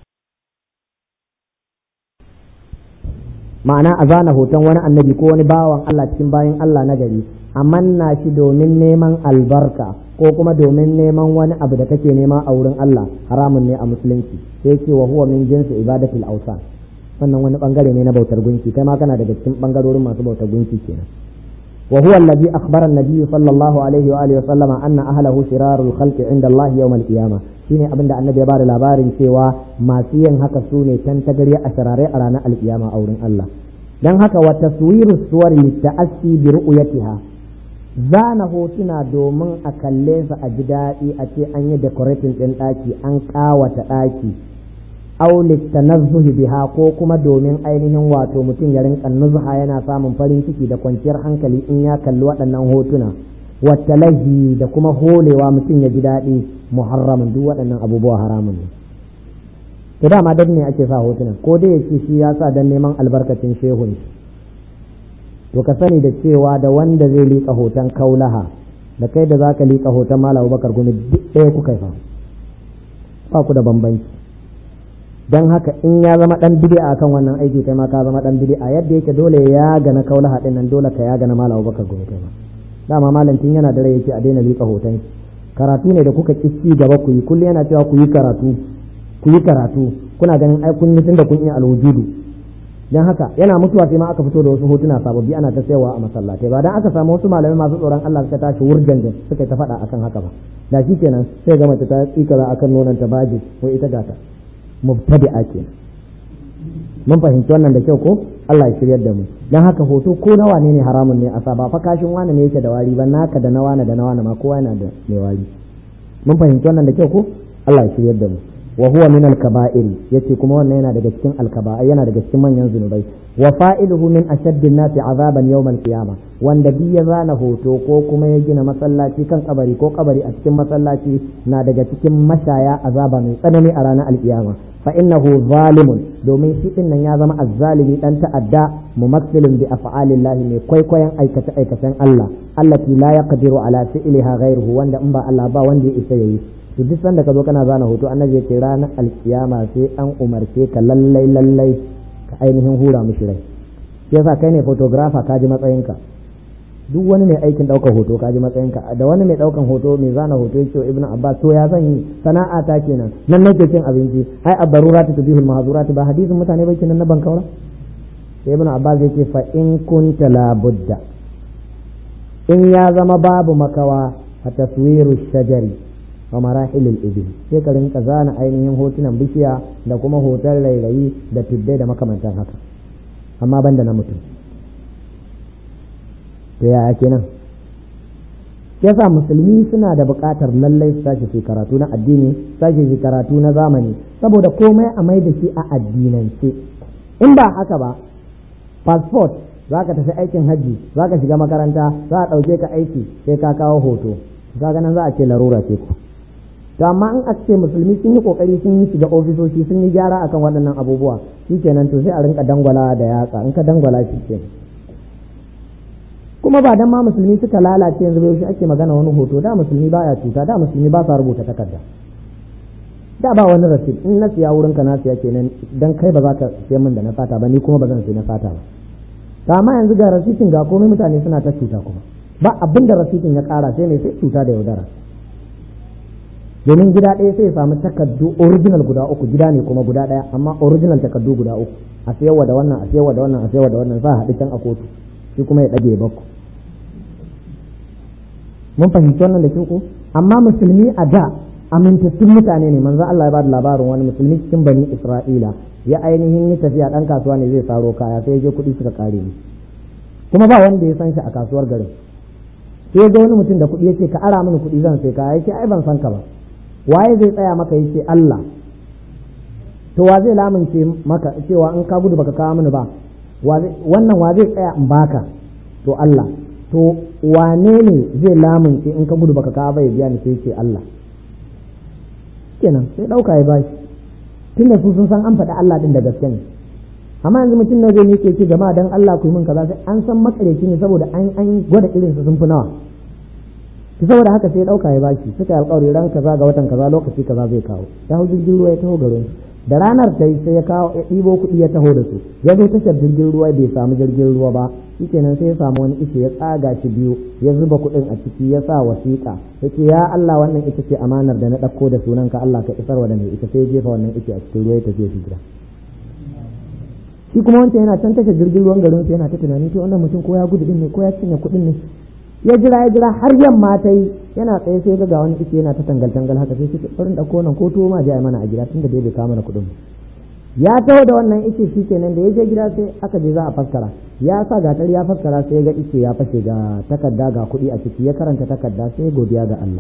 ma'ana a zana hoton wani annabi ko wani bawan Allah cikin bayan Allah na gari a manna shi domin neman albarka ko kuma domin neman wani abu da kake nema a wurin Allah haramun ne a musulunci sai ce wa huwa min jinsi ibadatul awsan wannan wani bangare ne na bautar gunki kai ma kana daga cikin bangarorin masu bautar gunki kenan wa huwa alladhi akhbara an-nabiy sallallahu alaihi wa alihi wa sallama anna ahlahu shirarul khalqi inda Allah yawm al-qiyamah shine abin da annabi ya bada labarin cewa masu yin haka su ne tantagari a sharare a ranar alkiyama a wurin Allah dan haka wa taswiru suwari ta'assi bi ru'yatiha zana hotuna domin a kalle su a ji daɗi a ce an yi decorating ɗin ɗaki an ƙawata ɗaki aulit tanazzuhi biha ko kuma domin ainihin wato mutum ya rinka nuzha yana samun farin ciki da kwanciyar hankali in ya kalli waɗannan hotuna watalahi da kuma holewa mutum ya ji daɗi muharramin duk waɗannan abubuwa haramun ne to dama dan ne ake sa hotuna ko dai yake shi ya sa dan neman albarkacin shehun to ka sani da cewa da wanda zai liƙa hoton kaulaha da kai da zaka liƙa hoton malam bakar gumi duk ɗaya kuka fa ba ku da bambanci dan haka in ya zama dan bid'a akan wannan aiki kai ma ka zama dan bid'a yadda yake dole ya ga na kaulaha din nan dole ka ya ga na malam bakar gumi kai ma dama malam tun yana da rai yake a daina liƙa hoton karatu ne da kuka ci gaba ku yi kullum yana cewa ku yi karatu ku yi karatu kuna ganin ai kun yi tunda kun yi alwujudu dan haka yana mutuwa sai ma aka fito da wasu hotuna sababbi ana ta sayawa a masallatai ba dan aka samu wasu malamai masu tsoron Allah suka tashi wurjan suka ta faɗa akan haka ba da shi kenan sai ga mace ta tsikara akan nonon ta baji ko ita gata mubtadi'a kenan mun fahimci wannan da kyau ko Allah ya shiryar da mu dan haka hoto ko na wane ne haramun ne a sa ba fa kashin wane ne yake da wari ba naka da na wane da na wane ma kowa yana da mai wari mun fahimci wannan da kyau ko Allah ya shiryar da mu wa huwa min al-kaba'iri yace kuma wannan yana daga cikin al-kaba'ir yana daga cikin manyan zunubai wa fa'iluhu min ashaddin nasi azaban yawm al-qiyama wanda bi ya zana hoto ko kuma ya gina masallaci kan kabari ko kabari a cikin masallaci na daga cikin mashaya azaba mai tsanani a ranar al-qiyama fa innahu zalimun domin shi din nan ya zama azzalimi dan ta'adda mumassilin bi af'alillahi mai kwaikwayon aikace aikacen Allah allati la yaqdiru ala fi'liha ghayruhu wanda in ba Allah ba wanda ya isa yayi to duk sanda ka zo kana zana hoto annabi yake ranar alkiyama sai an umarce ka lallai lallai ka ainihin hura mishi rai yasa kai ne photographer ka ji matsayinka duk wani mai aikin ɗaukar hoto ka ji matsayinka da wani mai ɗaukan hoto mai zana hoto yake ibn abbas to ya zan yi sana'a ta kenan nan nake cin abinci ai abdarurati tubihul mahzurati ba hadisin mutane bai kenan na bankaura sai ibn abbas yake fa in kunta la budda in ya zama babu makawa a taswiru shajari wa marahilul ibil sai ka rinka zana ainihin hotunan bishiya da kuma hoton rairayi da tuddai da makamantan haka amma banda na mutum to yaya kenan yasa musulmi suna da buƙatar lallai su tashi su karatu na addini tashi su karatu na zamani saboda komai a mai da shi a addinance in ba haka ba passport za ka tafi aikin hajji za ka shiga makaranta za a ɗauke ka aiki sai ka kawo hoto ka ganin za a ce larura ce ku to amma in a ce musulmi sun yi kokari sun yi shiga ofisoshi sun yi gyara akan waɗannan abubuwa shikenan to sai a rinka dangwala da yatsa in ka dangwala shi ke kuma ba dan ma musulmi suka lalace yanzu bai ake magana wani hoto da musulmi baya cuta da musulmi ba sa rubuta takarda da ba wani rasid in na siya wurin ka na siya kenan dan kai ba za ka siya min da na fata ba ni kuma ba zan siya na fata ba amma yanzu ga rasitin ga komai mutane suna ta cuta kuma ba abin da rasitin ya kara sai ne sai cuta da yaudara domin gida ɗaya sai ya samu takardu original guda uku gida ne kuma guda ɗaya amma original takardu guda uku a sayarwa da wannan a sayarwa da wannan a sayarwa da wannan za a haɗu can a kotu shi kuma ya ɗage bakku mun fahimci wannan da ko amma musulmi a da amintattun mutane ne manzo Allah ya ba da labarin wani musulmi cikin bani Isra'ila ya ainihin yi tafiya ɗan kasuwa ne zai saro kaya sai ya je kuɗi suka kare ni kuma ba wanda ya san shi a kasuwar garin sai ga wani mutum da kuɗi ya ce ka ara mini kuɗi zan sai kaya yake ai ban san ka ba waye zai tsaya maka yace Allah to wa zai lamunce maka cewa in ka gudu baka kawo mini ba wannan wa zai tsaya in baka to Allah to wane ne zai lamunce in ka gudu baka kawo ba ya biya ni sai ce Allah kenan sai dauka ya bashi tunda su sun san an faɗi Allah din da gaske ne amma yanzu mutum na zai ne ke ce jama'a dan Allah ku yi min kaza sai an san makareci ne saboda an an gwada irin su sun fi nawa to saboda haka sai dauka ya bashi suka yi alƙawari ran kaza ga watan kaza lokaci kaza zai kawo ya hau jirgin ruwa ya taho garin da ranar ta sai ya kawo ya ɗibo kuɗi ya taho da su ya zo tashar jirgin ruwa bai samu jirgin ruwa ba shikenan sai ya samu wani ice ya tsaga shi biyu ya zuba kuɗin a ciki ya sa wasiƙa ya ce ya Allah wannan ita ce amanar da na ɗauko da sunan ka Allah ka isarwa da mai ita sai ya jefa wannan ice a cikin ruwa ya tafi shi gida shi kuma wancan yana can tashar jirgin ruwan garin yana ta tunani to wannan mutum ko ya gudu din ne ko ya cinye kuɗin ne ya jira ya jira har yamma ta yi yana tsaye sai ga wani ice yana ta tangal tangal haka sai suke ɗaurin ɗauko nan ko tuwo ma je mana a gida tunda dai bai kawo mana kuɗin ya taho da wannan ice shi kenan da ya je gida sai aka je za a faskara ya sa gatar ya faskara sai ga ice ya fashe ga takarda ga kuɗi a ciki ya karanta takarda sai godiya ga Allah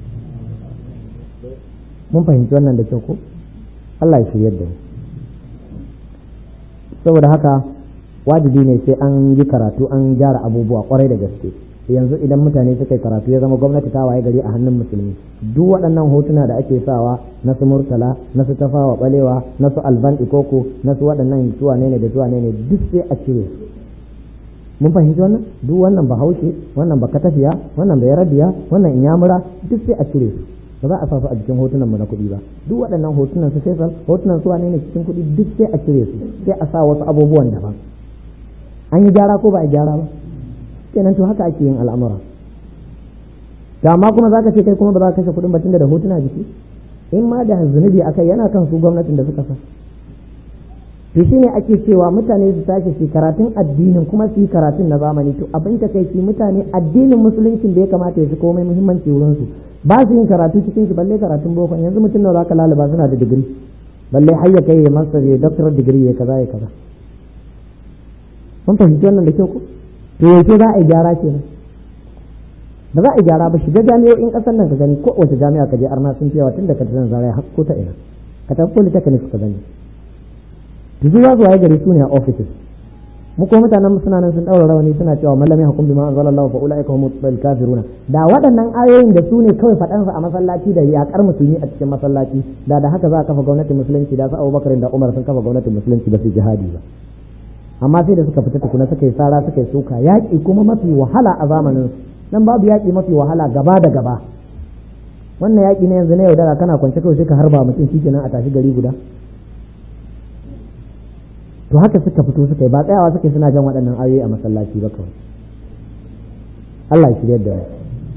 mun fahimci wannan da kyau ko Allah ya shiryar da mu saboda haka wajibi ne sai an yi karatu an gyara abubuwa kwarai da gaske yanzu idan mutane suka yi karatu ya zama gwamnati ta waye gari a hannun musulmi duk waɗannan hotuna da ake sawa na su murtala na su tafawa balewa na su alban ikoko na su waɗannan zuwa ne da zuwa ne duk sai a cire mun fahimci wannan duk wannan bahaushe wannan ba katafiya wannan bai radiya wannan inyamura duk sai a cire su ba za a sa su a jikin hotunan mu na kuɗi ba duk waɗannan hotunan su sai hotunan su wane ne cikin kuɗi duk sai a cire su sai a sa wasu abubuwan daban an yi gyara ko ba a gyara ba kenan to haka ake yin al'amura to amma kuma zaka ce kai kuma ba za ka kashe kuɗin ba tunda da hotuna jiki in ma da zunubi akai yana kan su gwamnatin da suka sa to shine ake cewa mutane su tashi su karatun addinin kuma su yi karatun na zamani to abin ta kai mutane addinin musuluncin da ya kamata ya fi komai muhimmanci wurin su ba su yin karatu cikin shi balle karatun boko yanzu mutum nawa zaka lalaba suna da digiri balle har ya kai ya master ya doctorate degree ya kaza ya kaza mun fahimci wannan da kyau ko to yaushe za a yi gyara kenan ba za a yi gyara ba shiga jami'o'in kasar nan ka gani ko wace jami'a ka je arna sun fiyawa tun da ka tana zarai har ko ta ina ka tafi polytechnic ka gani to zuwa zuwa ya gari su ne a offices mu ko mutanen mu suna nan sun daura rawani suna cewa mallami hukum bima anzalallahu fa ulaika humul kafiruna da waɗannan ayoyin da su ne kawai faɗan a masallaci da yakar musulmi a cikin masallaci da da haka za a kafa gwamnatin musulunci da su Abubakar da Umar sun kafa gwamnatin musulunci ba su jihadi ba amma sai da suka fita tukuna suka yi sara suka yi suka yaƙi kuma mafi wahala a zamanin nan babu yaƙi mafi wahala gaba da gaba wannan yaƙi na yanzu na yaudara kana kwance kawai sai ka harba mutum shi kenan a tashi gari guda to haka suka fito suka yi ba tsayawa suka yi suna jan waɗannan ayoyi a masallaci ba kawai Allah ya shirya da mu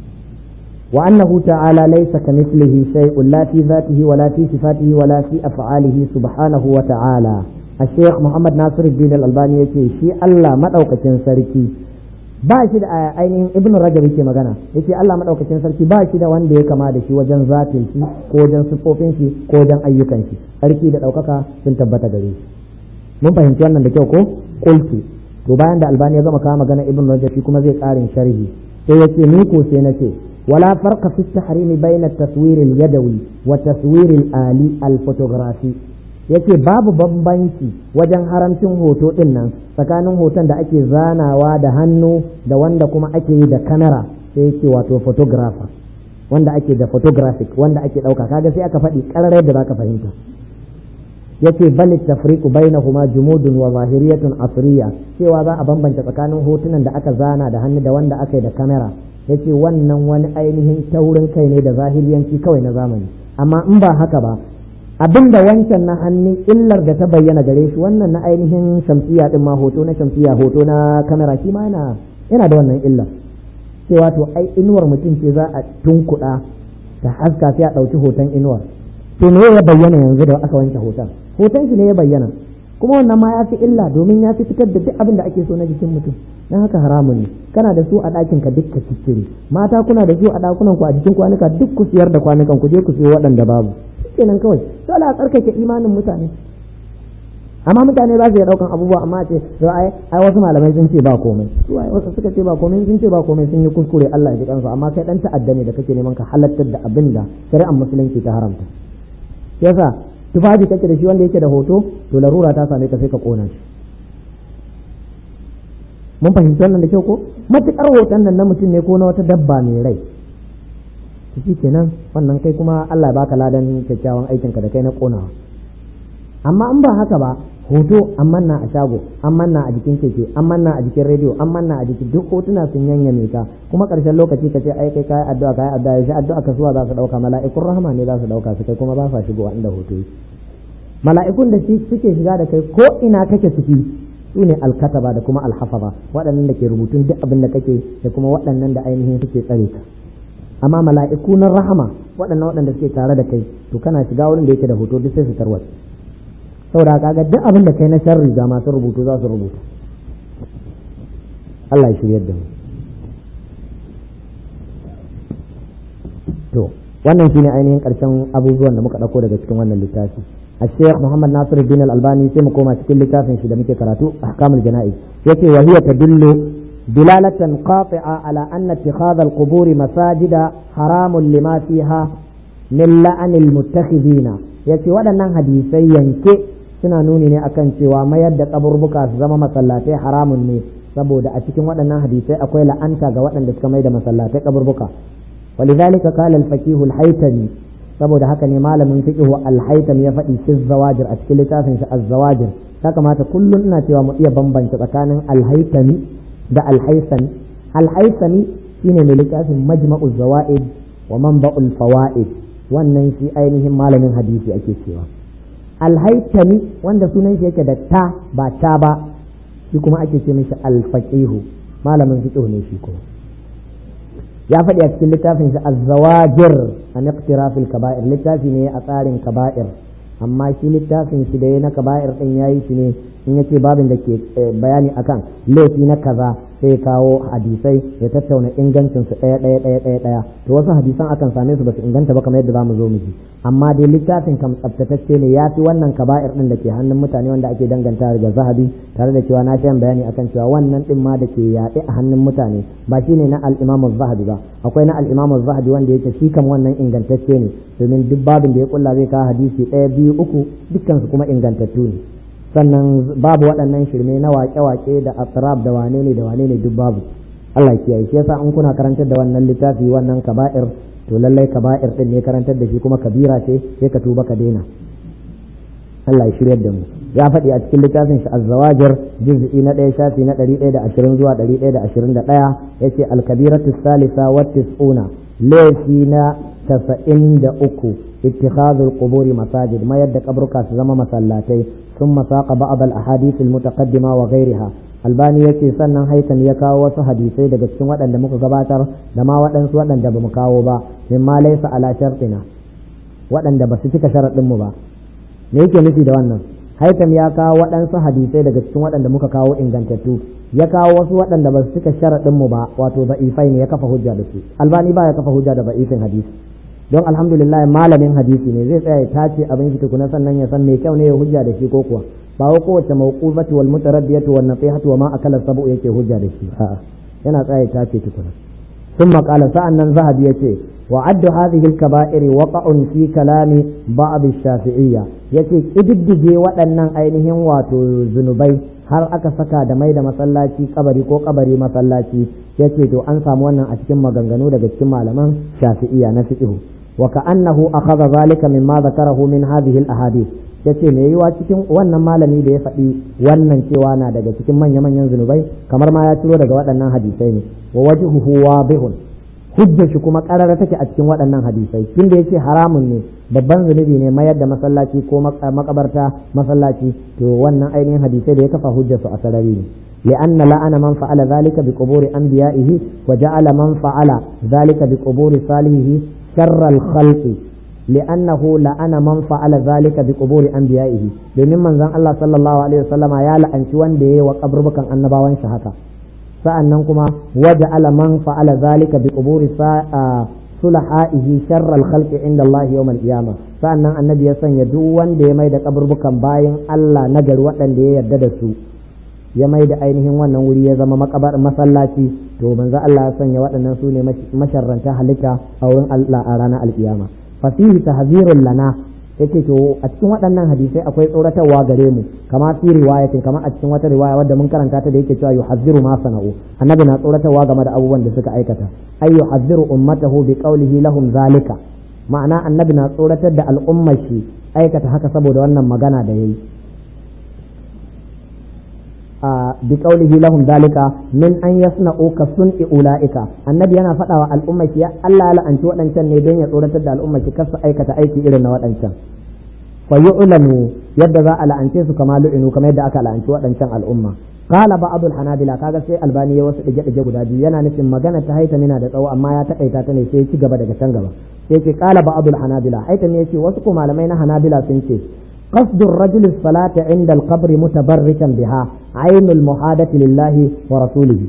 wa annahu ta'ala laysa kamithlihi shay'un la fi dhatihi wa la fi sifatihi wa la fi af'alihi subhanahu wa ta'ala الشيخ محمد ناصر الدين الألباني يقول شي الله مدوكتين سركي ba shi da ainihin ibn rajab yake magana yace Allah madaukakin sarki ba shi da wanda ya kama da shi wajen zatin shi ko wajen sifofin shi ko wajen ayyukan shi sarki da daukaka sun tabbata gare shi mun fahimci wannan da kyau ko qultu to bayan da albani ya gama kawo magana ibn rajab shi kuma zai karin sharhi sai yace ni ko sai nace wala farqa fi tahrimi bayna at-taswir al-yadawi wa taswir al-ali al-photography yace babu bambanci wajen haramcin hoto din nan tsakanin hoton da ake zanawa da hannu da wanda kuma ake yi da kamera sai yace wato photographer wanda ake da photographic wanda ake dauka kaga sai aka faɗi ƙararar da zaka fahimta yace bal tafriqu bainahuma jumudun wa zahiriyatun asriya cewa za a bambanta tsakanin hotunan da aka zana da hannu da wanda aka yi da kamera yace wannan wani ainihin taurin kai ne da zahiriyanci kawai na zamani amma in ba haka ba abin da wancan na hannun illar da ta bayyana gare shi wannan na ainihin shamsiya din ma hoto na shamsiya hoto na kamera shi ma yana yana da wannan illar cewa to ai inuwar mutum ce za a tunkuɗa ta haska sai a ɗauki hoton inuwar to me ya bayyana yanzu da aka wanke hoton hoton shi ne ya bayyana kuma wannan ma ya fi illa domin ya fi fitar da duk abin da ake so na jikin mutum don haka haramun ne kana da su a ɗakin ka duk ka ciccire mata kuna da su a ɗakunan ku a jikin kwanuka duk ku siyar da kwanukan ku je ku siyo waɗanda babu kenan kawai dole a tsarkake imanin mutane amma mutane za su iya daukan abubuwa amma ce to ai ai wasu malamai sun ce ba komai su ai wasu suka ce ba komai sun ce ba komai sun yi kuskure Allah ya ji kansu amma kai dan ta'adda ne da kake neman ka halattar da abin da shari'ar musulunci ta haramta yasa tufafi kake da shi wanda yake da hoto to larura ta same ka sai ka kona shi mun fahimci wannan da kyau ko matukar hoton nan na mutum ne ko na wata dabba mai rai shi kenan wannan kai kuma Allah ya baka ladan kyakkyawan aikinka da kai na konawa amma in ba haka ba hoto an manna a shago an manna a jikin keke an manna a jikin rediyo an manna a jikin duk hotuna sun yanyame ka kuma karshen lokaci ka ce ai kai kai addu'a kai addu'a sai addu'a ka suwa za su dauka mala'ikun rahama ne za su dauka su kai kuma ba sa shigowa inda hoto yake mala'ikun da suke shiga da kai ko ina kake ciki su ne alkataba da kuma alhafaza waɗannan da ke rubutun duk abin da kake da kuma waɗannan da ainihin suke tsare ka amma mala'iku na rahama waɗannan waɗanda suke tare da kai to kana shiga wurin da yake da hoto duk sai su tarwata saboda kaga duk abin da kai na sharri ga masu rubutu za su rubuta Allah ya shiryar da mu to wannan shine ainihin karshen abubuwan da muka dauko daga cikin wannan littafi الشيخ محمد ناصر الدين الألباني سيما كوما تكل لتافن شدا مكي كراتو أحكام الجنائز يتي وهي تدل دلالة قاطعة على أن اتخاذ القبور مساجد حرام لما فيها من لعن المتخذين يتي ودنا حديثي ينكي suna nuni ne akan cewa mayar da kaburbuka su zama masallatai haramun ne saboda a cikin waɗannan hadisai akwai la'anta ga waɗanda suka mai da masallatai kaburbuka ولذلك قال الفقيه الحيتمي saboda haka ne malamin fiqh al-haytham ya faɗi fi zawajir a cikin littafin shi az-zawajir ya kamata kullum ina cewa mu iya bambanta tsakanin al-haythami da al-haythami al-haythami shine mai littafin majma'u zawaid wa manba'ul fawaid wannan shi ainihin malamin hadisi ake cewa al-haythami wanda sunan shi yake da ta ba ta ba shi kuma ake ce mishi al-faqih malamin fiqh ne shi kuma ya faɗi a cikin littafin shi az-zawajir an iqtirafil kaba'ir littafi ne a tsarin kaba'ir amma shi littafin shi da ya na kaba'ir din yayi shi ne in yace babin da ke bayani akan laifi na kaza sai kawo hadisai ya tattauna ingancin su ɗaya ɗaya ɗaya ɗaya ɗaya to wasu hadisan akan same su ba su inganta ba kamar yadda zamu zo mu ji amma dai littafin kam tsaftatacce ne ya fi wannan kaba'ir din da ke hannun mutane wanda ake danganta da zahabi tare da cewa na shan bayani akan cewa wannan din ma da ke yaɗe a hannun mutane ba shine na al-imam zahabi ba akwai na al-imam zahabi wanda yake shi kam wannan ingantacce ne domin duk babin da ya kulla zai kawo hadisi ɗaya biyu uku dukkan su kuma ingantattu ne sannan babu waɗannan shirme na wake-wake da asrab da wane ne da wane ne duk babu Allah ya kiyaye shi yasa in kuna karantar da wannan littafi wannan kaba'ir to lallai kaba'ir din ne karantar da shi kuma kabira ce sai ka tuba ka daina Allah ya shiryar da mu ya faɗi a cikin littafin shi az-zawajir juz'i na ɗaya shafi na ɗari ɗaya da ashirin zuwa ɗari ɗaya da ashirin da ɗaya yace al-kabiratu salisa wa tis'una laifi na tasa'in da uku اتخاذ القبور مساجد ما يد قبرك زما مسلاتي ثم ساق بعض الاحاديث المتقدمه وغيرها albani yace sannan haitan ya kawo wasu hadisai daga cikin waɗanda muka gabatar da ma waɗansu waɗanda ba mu kawo ba min ma laysa ala shartina waɗanda ba su cika sharaɗin mu ba me yake nufi da wannan haitam ya kawo waɗansu hadisai daga cikin waɗanda muka kawo ingantattu ya kawo wasu waɗanda ba su cika sharaɗin mu ba wato ba'ifai ne ya kafa hujja da su albani ba ya kafa hujja da ba'ifin hadisi don alhamdulillah malamin hadisi ne zai tsaya ya tace abin shi tukuna sannan ya san mai kyau ne ya hujja da shi ko kuwa ba wa kowace mawqufatu wal mutaraddiyatu wan nasihatu wa ma akala sabu yake hujja da shi a'a yana tsaya ya tace tukuna ثم قال سأن ذهب يتي وعد هذه الكبائر وقع في كلام بعض الشافعية يتي إددجي waɗannan ainihin wato zunubai har aka saka da mai da masallaci kabari ko kabari masallaci yace to an samu wannan a cikin maganganu daga cikin malaman shafi'iyya na fiqh wa ka'annahu akhadha zalika mimma zakarahu min hadhihi al-ahadith yace me yiwa cikin wannan malami da ya faɗi wannan cewa na daga cikin manya-manyan zunubai kamar ma ya ciro daga waɗannan hadisai ne wa wajhuhu wadihun hujjar shi kuma karara take a cikin waɗannan hadisai tunda yace haramun ne babban zunubi ne mayar da masallaci ko makabarta masallaci to wannan ainihin hadisai da ya kafa hujjar su a sarari ne لأن لعن من فعل ذلك بقبور أنبيائه وجعل من فعل ذلك بقبور صالحه شر الخلق لأنه لعن من فعل ذلك بقبور أنبيائه domin manzon Allah sallallahu alaihi wasallama ya la'anci wanda yayi wa kaburbukan annabawan shi haka sa'annan kuma waja'ala man fa'ala zalika bi quburi sulahaihi sharral khalqi inda Allah yawm al-qiyamah sa'annan annabi ya sanya duk wanda ya mai da kaburbukan bayan Allah nagari waɗanda ya yarda da su ya mai da ainihin wannan wuri ya zama makabar masallaci to manzo Allah ya sanya waɗannan su ne masharranta halitta a wurin Allah a ranar alkiyama fasihi tahzirul lana yake to a cikin waɗannan hadisai akwai tsoratarwa gare mu kama fi riwayatin kama a cikin wata riwaya wadda mun karanta ta da yake cewa yuhazziru ma sana'u annabi na tsoratarwa game da abubuwan da suka aikata ay yuhazziru ummatahu bi qawlihi lahum zalika ma'ana annabi na tsoratar da al'ummar shi aikata haka saboda wannan magana da yayi bi qawlihi lahum zalika min an yasna'u ka sun'i ulaika annabi yana faɗawa al'ummar shi Allah ya la'anci waɗancan ne don ya tsoratar da al'ummar shi kar su aikata aiki irin na waɗancan fa yu'lamu yadda za a la'ance su kama lu'inu kamar yadda aka la'anci waɗancan al'umma qala ba'd al-hanabila kaga sai albani ya wasu dige dige guda biyu yana nufin magana ta haita mina da tsawo amma ya takaita ta ne sai ya ci gaba daga can gaba sai ce qala ba'd al-hanabila haita ne yace wasu ko malamai na hanabila sun ce قصد الرجل الصلاة عند القبر متبركا بها عين المحادة لله ورسوله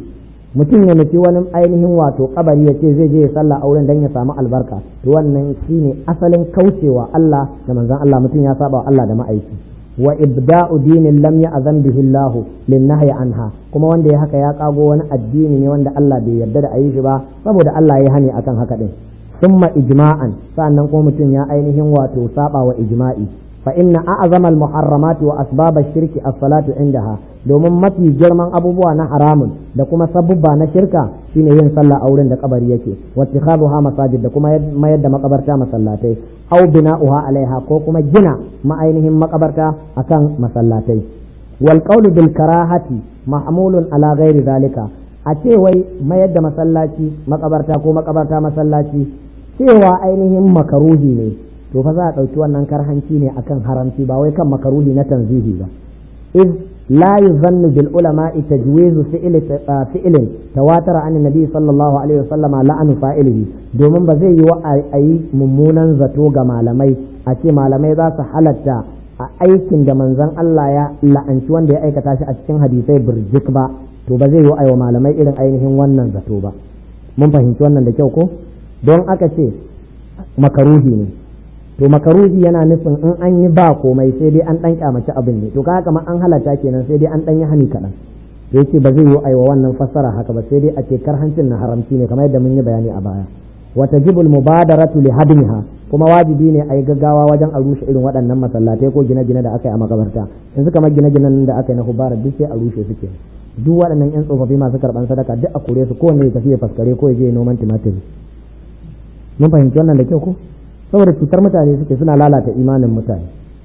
mutum ya nufi wani ainihin wato kabari ya ce zai je ya sallah auren dan ya samu albarka to wannan shine asalin kaucewa Allah da manzon Allah mutum ya saba wa Allah da ma'aiki wa ibda'u dinin lam ya'zan bihi Allah lin nahyi anha kuma wanda ya haka ya kago wani addini ne wanda Allah bai yarda da ayi shi ba saboda Allah ya hani akan haka din summa ijma'an sannan kuma mutum ya ainihin wato saba wa ijma'i fa inna a'zama al-muharramati wa asbab ash-shirki as-salatu indaha domin mafi girman abubuwa na haramun da kuma sabubba na shirka shine yin sallah a wurin da kabari yake wa ittikhaduha masajid da kuma mayar da makabarta masallatai aw bina'uha alaiha ko kuma gina ma'ainihin makabarta akan masallatai wal qawlu bil karahati mahmulun ala ghairi zalika a ce wai mayar da masallaci makabarta ko makabarta masallaci cewa ainihin makaruhi ne to fa za a ɗauki wannan karhanci ne akan haramci ba wai kan makaruhi na tanzihi ba iz la yuzannu bil ulama tajwizu fi'l fi'lin tawatara an nabi sallallahu alaihi wasallama la'anu fa'ilihi domin ba zai yi wa ayi mummunan zato ga malamai a ce malamai za su halatta a aikin da manzon Allah ya la'anci wanda ya aikata shi a cikin hadisai birjik ba to ba zai yi wa malamai irin ainihin wannan zato ba mun fahimci wannan da kyau ko don aka ce makaruhi ne to makaruhi yana nufin in an yi ba komai sai dai an dan kyamaci abin ne to kaga kamar an halatta kenan sai dai an dan yi hani kaɗan to yace ba zai yi aiwa wannan fassara haka ba sai dai a ce karhancin na haramci ne kamar yadda mun yi bayani a baya wa tajibul mubadaratu li hadmiha kuma wajibi ne a yi gaggawa wajen a rushe irin waɗannan masallatai ko gine-gine da aka yi a makabarta yanzu kamar gine-ginen da aka yi na hubara duk sai a rushe suke duk waɗannan yan tsofaffi masu karɓan sadaka duk a kore su kowanne ya tafi ya faskare ko ya je noman tumatiri mun fahimci wannan da kyau ko saboda cutar mutane suke suna lalata imanin mutane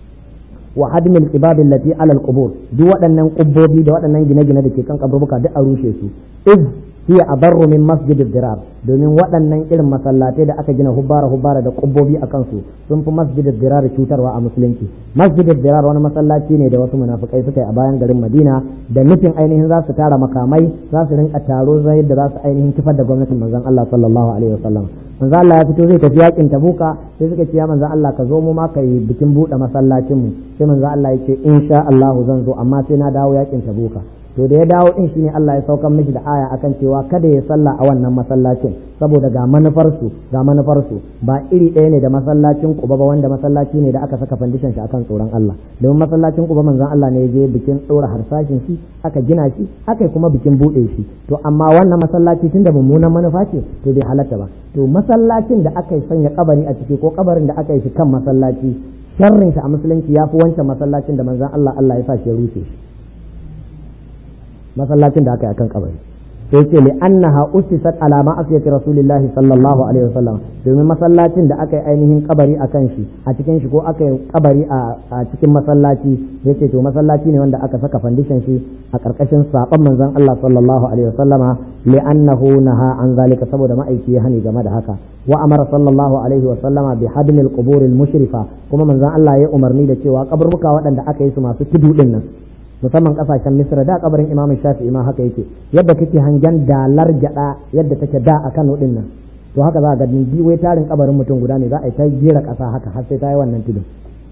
wa hadmil qibab allati ala alqubur duk waɗannan kubbobi da waɗannan gine-gine da ke kan kaburbuka duk a rushe su iz hiya abarru min masjid dirar domin waɗannan irin masallatai da aka gina hubbara hubbara da kubbobi a kansu sun fi masjid dirar cutarwa a musulunci masjid dirar wani masallaci ne da wasu munafikai suka yi a bayan garin madina da nufin ainihin za su tara makamai za su rinka taro zai da za su ainihin kifar da gwamnatin manzon Allah sallallahu alaihi wasallam manzo Allah ya fito zai tafi yakin tabuka sai suka ce ya manzo Allah ka zo mu ma kai bikin bude masallacin mu sai manzo Allah ya ce insha Allah zan zo amma sai na dawo yakin tabuka to da ya dawo din shine Allah ya saukar mishi da aya akan cewa kada ya salla a wannan masallacin saboda ga manufar su ga manufar su ba iri ɗaya ne da masallacin Quba ba wanda masallaci ne da aka saka foundation shi akan tsoron Allah domin masallacin Quba manzon Allah ne ya je bikin ɗora harsashin shi aka gina shi aka kuma bikin bude shi to amma wannan masallaci tunda mummunan manufa ce to bai halatta ba to masallacin da aka sanya kabari a ciki ko kabarin da aka yi shi kan masallaci sharrin shi a musulunci ya fi wancan masallacin da manzon Allah Allah ya sa shi ya rushe shi masallacin da aka yi akan kabari sai ce li annaha usisat ala ma'asiyati rasulillahi sallallahu alaihi wasallam domin masallacin da aka yi ainihin kabari akan shi a cikin shi ko aka yi kabari a cikin masallaci yace to masallaci ne wanda aka saka foundation shi a karkashin saban manzon Allah sallallahu alaihi wasallama li annahu naha an zalika saboda ma'aiki ya hani game da haka wa amara sallallahu alaihi wasallama bi hadmi al-qubur al-mushrifa kuma manzon Allah ya umarni da cewa kaburbuka waɗanda aka yi su masu tudu din nan musamman kasashen misra da kabarin imam shafi'i ma haka yake yadda kake hangen dalar gyada yadda take da a kano din nan to haka za ga dindi wai tarin kabarin mutum guda ne za a yi ta jera kasa haka har sai ta yi wannan tudun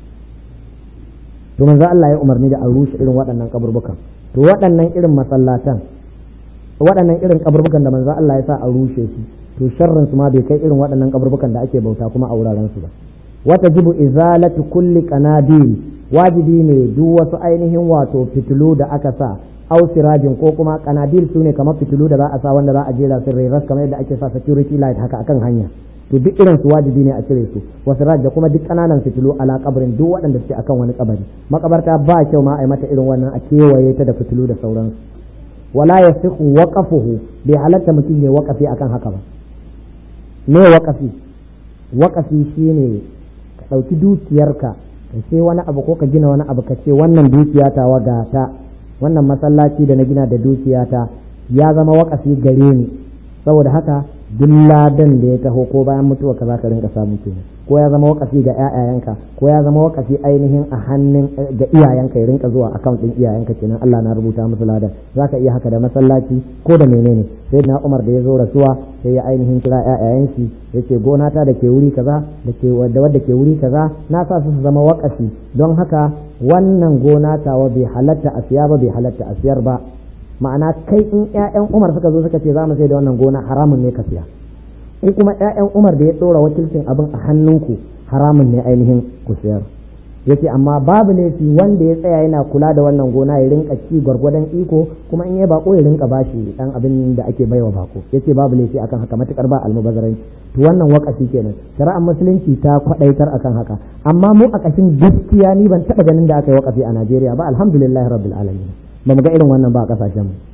to manzo Allah ya umarni da a rushe irin waɗannan kaburbukan to waɗannan irin masallatan waɗannan irin kaburbukan da manzo Allah ya sa a rushe su to sharrin su ma bai kai irin waɗannan kaburbukan da ake bauta kuma a wuraren su ba wata jibu izalatu kulli qanabil wajibi ne duk wasu ainihin wato fitilu da aka sa au sirajin ko kuma kanadil su ne kamar fitilu da za a sa wanda za a jera su rairas kamar yadda ake sa security light haka akan hanya to duk irin su wajibi ne a cire su wasu da kuma duk kananan fitilu ala kabarin duk waɗanda suke akan wani kabari makabarta ba kyau ma a yi mata irin wannan a kewaye ta da fitilu da sauransu wala yasihu waqafuhu bai halatta mutum ya waqafi akan haka ba me waqafi waqafi shine ka ɗauki dukiyarka ka ce wani abu ko ka gina wani abu ka ce wannan dukiya ta wagata wannan masallaci da na gina da dukiyata ya zama wakafi gare ni saboda haka duk ladan da ya taho ko bayan mutuwa ka za ka rinka samu kenan ko ya zama wakafi ga ƴaƴayenka ko ya zama wakafi ainihin a hannun ga iyayenka ya rinka zuwa account din iyayenka kenan Allah na rubuta musu ladan zaka iya haka da masallaci ko da menene sai na Umar da ya zo rasuwa sai ya ainihin kira ƴaƴayen shi yace gona ta da ke wuri kaza da ke wadda wadda ke wuri kaza na sa su zama wakafi don haka wannan gona tawa bai halatta a siya ba bai halatta a siyar ba ma'ana kai in ƴaƴan Umar suka zo suka ce za mu sai da wannan gona haramun ne ka siya in kuma ƴaƴan Umar da ya ɗora wakilcin abin a hannunku haramun ne ainihin ku siyar yace amma babu laifi wanda ya tsaya yana kula da wannan gona ya rinka ci gwargwadon iko kuma in ya bako ya rinka bashi dan abin da ake baiwa bako yace babu laifi akan haka matukar ba almubazzaranci to wannan wakafi kenan shari'ar musulunci ta kwadaitar akan haka amma mu a kashin gaskiya ni ban taba ganin da aka yi wakafi a Najeriya ba alhamdulillah rabbil alamin ba mu ga irin wannan ba a kasashen mu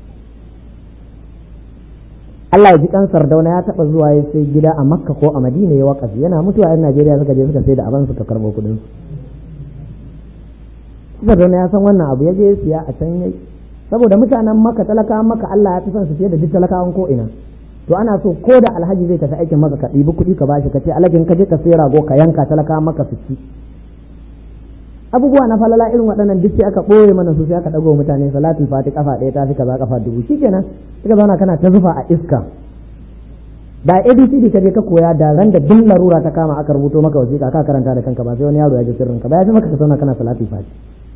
Allah ya ji kan Sardauna ya taba zuwa ya sai gida a Makka ko a Madina ya wakafi yana mutuwa yan Najeriya suka je suka sai da abin suka karbo kudin su Sardauna ya san wannan abu ya je siya a can yayi saboda mutanen Makka talakawan Makka Allah ya fi son su fiye da duk talakawan ko ina to ana so ko da alhaji zai tafi aikin maka ka ɗibi kuɗi ka bashi ka ce alhajin ka je ka sai rago ka yanka talakawan maka su ci abubuwa na falala irin waɗannan duk sai aka ɓoye mana su sai aka ɗago mutane salatul fati kafa ɗaya ta fi kaza kafa dubu shikenan suka zauna kana ta zufa a iska da abcd ka je ka koya da ran da duk larura ta kama aka rubuto maka wasiƙa ka karanta da kanka ba sai wani yaro ya ji sirrin ka ba ya fi maka ka zauna kana salatul fati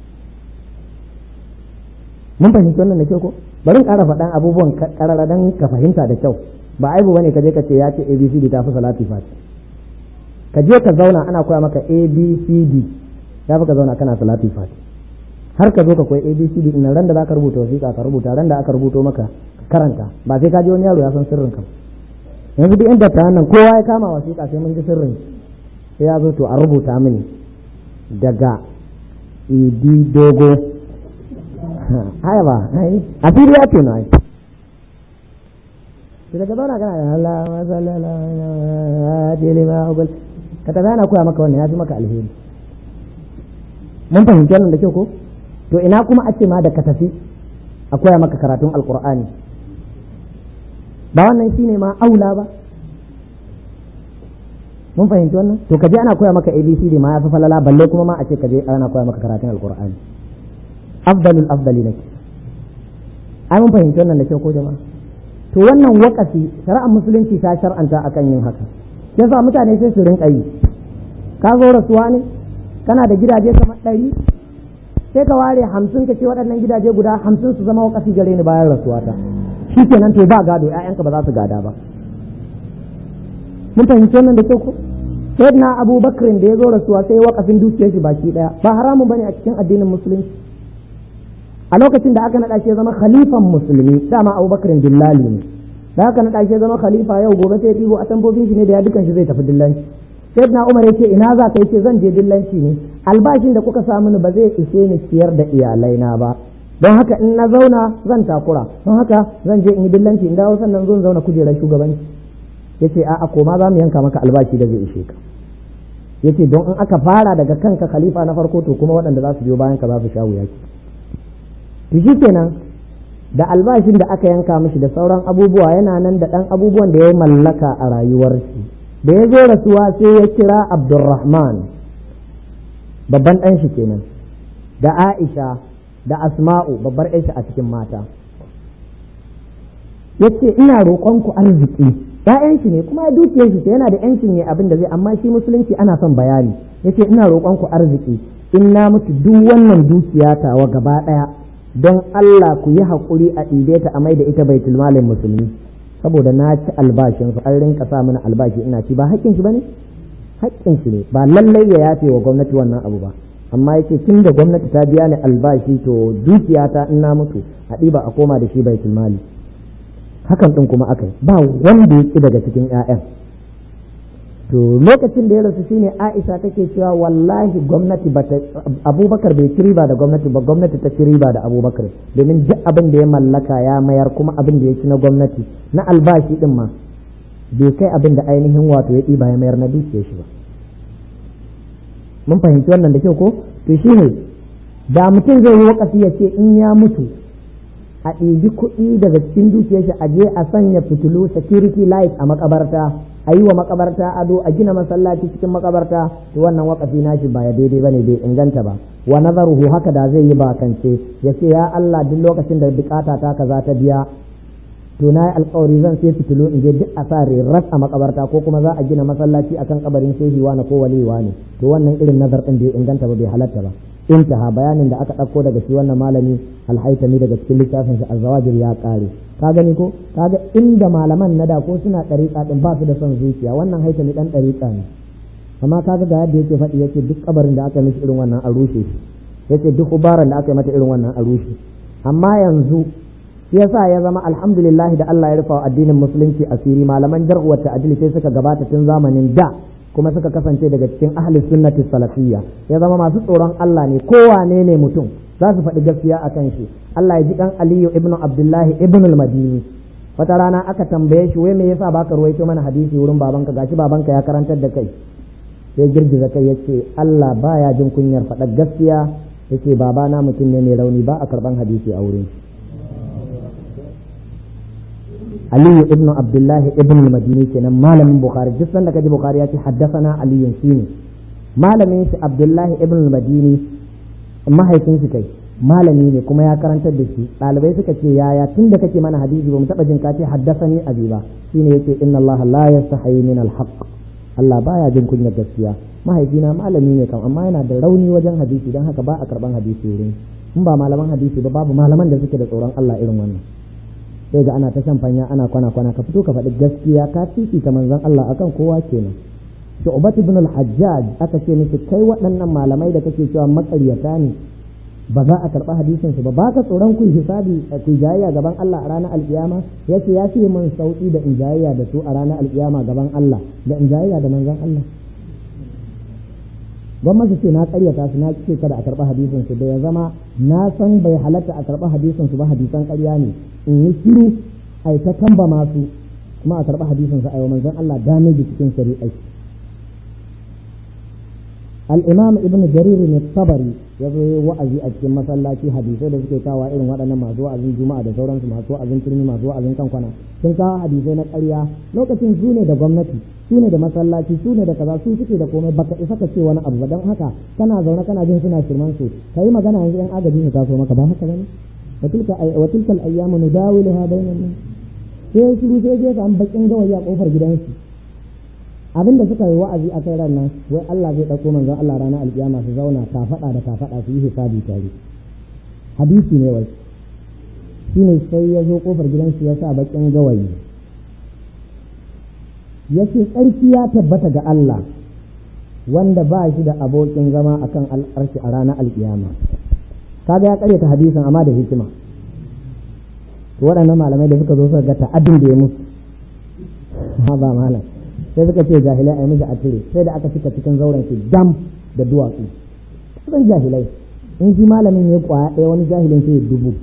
mun fahimci wannan da kyau ko bari in ƙara faɗan abubuwan ƙarara don ka fahimta da kyau ba aibu bane ka je ka ce ya ce abcd ta fi salatul fati ka je ka zauna ana koya maka abcd ya fi ka zauna kana salatul fati har ka zo ka koyi abcd ina ran da zaka rubuta wasiƙa ka rubuta ran da aka rubuto maka karanta ba sai ka je wani yaro ya san sirrin ka yanzu duk inda ta nan kowa ya kama wasiƙa sai mun ji sirrin sai ya zo to a rubuta mini daga idi dogo haya ba a fili ya tuna ai sai daga zauna kana da Allah masalala ka tafi ana koya maka wannan ya fi maka alheri mun fahimci wannan da kyau ko to ina kuma a ce ma da ka tafi a koya maka karatun alkur'ani ba wannan shine ma aula ba mun fahimci wannan to ka je ana koya maka abcd ma ya fi falala balle kuma ma a ce ka je ana koya maka karatun alkur'ani afdalul afdali nake ai mun fahimci wannan da kyau ko jama'a to wannan wakafi shari'ar musulunci ta shar'anta akan yin haka yasa mutane sai su rinka yi ka zo rasuwa ne kana da gidaje kamar ɗari sai ka ware hamsin ka ce waɗannan gidaje guda hamsin su zama wakafi gare ni bayan rasuwata shi kenan to ba gado ƴaƴanka ba za su gada ba mun fahimci wannan da kyau ko sayyidina Abu Bakr da ya zo rasuwa sai wakafin dukiyar shi baki ɗaya ba haramun bane a cikin addinin musulunci a lokacin da aka naɗa shi ya zama khalifan musulmi dama Abu Bakr dillali ne da aka naɗa shi ya zama khalifa yau gobe sai ya ɗibo a tambobin shi ne da ya dukan shi zai tafi dillanci sayyidina umar yace ina za ka yace zan je dillanci ne albashin da kuka sa mini ba zai ishe ni ciyar da iyalaina ba don haka in na zauna zan takura don haka zan je in yi dillanci in dawo sannan zan zauna kujerar shugabanci yace a'a koma za mu yanka maka albashi da zai ishe ka yace don in aka fara daga kanka khalifa na farko to kuma waɗanda za su biyo bayan ka za su sha wuya to kenan da albashin da aka yanka mishi da sauran abubuwa yana nan da ɗan abubuwan da ya mallaka a rayuwar shi da ya zo rasuwa sai ya kira abdurrahman babban ɗan shi kenan da aisha da asma'u babbar aisha a cikin mata ya ce ina roƙonku arziki ‘ya'yan shi ne kuma dukiyar shi yana da ‘yancin ne abin da zai amma shi musulunci ana son bayani ya ce ina roƙonku arziki in na mutu duk wannan dukiya tawa gaba ɗaya don Allah ku yi haƙuri a ɗibe ta a mai da ita baitul malin musulmi saboda na ci albashin su an rinka sa mana albashi ina ci ba haƙƙin shi bane haƙƙin shi ne ba lallai ya yafe wa gwamnati wannan abu ba amma yace tun da gwamnati ta biya ni albashi to dukiyata in na mutu a ɗiba a koma da shi baitul mali hakan ɗin kuma aka yi ba wanda ya ƙi daga cikin 'ya'yan to lokacin da ya rasu shine Aisha take cewa wallahi gwamnati bata Abubakar bai ci riba da gwamnati ba gwamnati ta ci riba da Abubakar domin duk abin da ya mallaka ya mayar kuma abin da ya ci na gwamnati na albashi din ma bai kai abin da ainihin wato ya ɗiba ya mayar na dukiyar shi ba mun fahimci wannan da kyau ko to shine da mutum zai yi wakafi ya ce in ya mutu a ɗibi kuɗi daga cikin dukiyar shi a je a sanya fitilu security light a makabarta a yi wa makabarta ado a gina masallaci cikin makabarta to wannan wakafi nashi ba ya daidai bane bai inganta ba wa nazaruhu haka da zai yi bakance ya ce ya Allah duk lokacin da bukata ta kaza ta biya to na yi alkawari zan sai fitilu in je duk a sa ras a makabarta ko kuma za a gina masallaci akan kabarin shehi wani ko wali wani to wannan irin nazar din bai inganta ba bai halatta ba intaha bayanin da aka ɗauko daga shi wannan malami alhaitami daga cikin littafin shi azzawajir ya ƙare ka gani ko kaga inda malaman na da ko suna ɗariƙa ɗin ba su da son zuciya wannan haitami ɗan ɗariƙa ne amma kaga ga yadda yake faɗi yake duk kabarin da aka mishi irin wannan a rushe shi yake duk ubaran da aka yi mata irin wannan a rushe amma yanzu shi yasa ya zama alhamdulillah da Allah ya rufa addinin musulunci asiri malaman jar'u wa ta'dil sai suka gabata tun zamanin da kuma suka kasance daga cikin ahli sunnati salafiyya ya zama masu tsoron Allah ne kowane ne mutum za su faɗi gaskiya a kan shi Allah ya ji kan Aliyu ibnu Abdullahi ibnu al-Madini wata rana aka tambaye shi wai me yasa baka ruwaito mana hadisi wurin babanka gashi babanka ya karantar da kai sai girgiza kai yace Allah baya jin kunyar faɗa gaskiya yace babana mutum ne mai rauni ba a karban hadisi a wurin shi aliyu ibn abdullahi ibn al-madini kenan malamin bukhari duk sanda kaji bukhari ya ce haddathana aliyu shine malamin shi abdullahi ibn al-madini mahaifin shi kai malami ne kuma ya karantar da shi ɗalibai suka ce yaya tun da kake mana hadisi ba mu taɓa jin ka ce haddasani abi ba shine yace inna Allah la yastahi min al-haqq Allah baya jin kunyar gaskiya mahaifina malami ne kam amma yana da rauni wajen hadisi don haka ba a karban hadisi wurin in ba malaman hadisi ba babu malaman da suke da tsoron Allah irin wannan sai ga ana ta shan fanya ana kwana kwana ka fito ka faɗi gaskiya ka fifita manzon Allah akan kowa kenan Shu'bat ibn al-Hajjaj aka ce miki kai waɗannan malamai da kake cewa maƙaryata ne ba za a karɓi hadisin su ba ba ka tsoron ku hisabi ku jayayya gaban Allah a ranar alkiyama yace ya ce min sauki da in jayayya da su a ranar alkiyama gaban Allah da in jayayya da manzon Allah gwamnati ce na karyata su na ce kada a karɓi hadisin su da ya zama na san bai halatta a karɓi hadisin su ba hadisan ƙarya ne in yi shiru a ta tamba masu kuma a karɓi hadisin su a yau manzon Allah damage cikin shari'ai al-imam ibn jarir ne tabari ya zo yi wa'azi a cikin masallaci hadisai da suke kawo irin waɗannan masu wa'azin juma'a da sauransu masu wa'azin turmi masu wa'azin kankwana sun kawo hadisai na ƙarya lokacin su ne da gwamnati su ne da masallaci su ne da kaza su suke da komai baka isa ka ce wani abu ba don haka kana zaune kana jin suna shirman su kai magana yanzu yan agaji su taso maka ba haka bane wa tilka wa tilka al-ayyamu nudawiluha bainan nas sai shiru sai je ka an bakin gawayi a kofar gidansu abin da suka yi wa'azi a kai ran nan wai Allah zai dauko manzon Allah ranar alkiyama su zauna ka faɗa da ka faɗa su yi hisabi tare hadisi ne wai shine sai ya zo kofar gidansu ya sa bakin gawayi ya ce tsarki ya tabbata ga Allah wanda ba shi da abokin zama akan al'arshi a ranar alkiyama kaga ya karyata hadisin amma da hikima to waɗannan malamai da suka zo suka ga ta'addin da ya musu ha ba malam sai suka ce jahilai a yi mishi a cire sai da aka cika cikin zauren shi dam da duwatsu kasan jahilai in shi malamin ya kwaya ɗaya wani jahilin sai ya dubu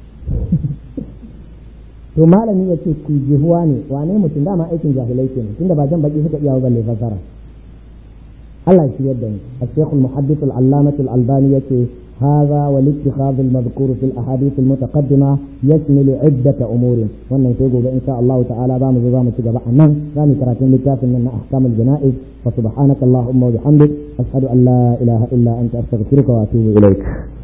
to malami ya ce ku jihuwa ne wane mutum dama aikin jahilai kenan tunda ba jan baki suka iya balle fasara Allah shi yadda ni الشيخ المحدث العلامة الألباني يكي هذا والاتخاذ المذكور في الأحاديث المتقدمة يشمل عدة أمور وأن يقول إن شاء الله تعالى بام زوام تجمع أنه ثاني كراتين لكاف من أحكام الجنائز فسبحانك اللهم وبحمدك أشهد أن لا إله إلا أنت أستغفرك وأتوب إليك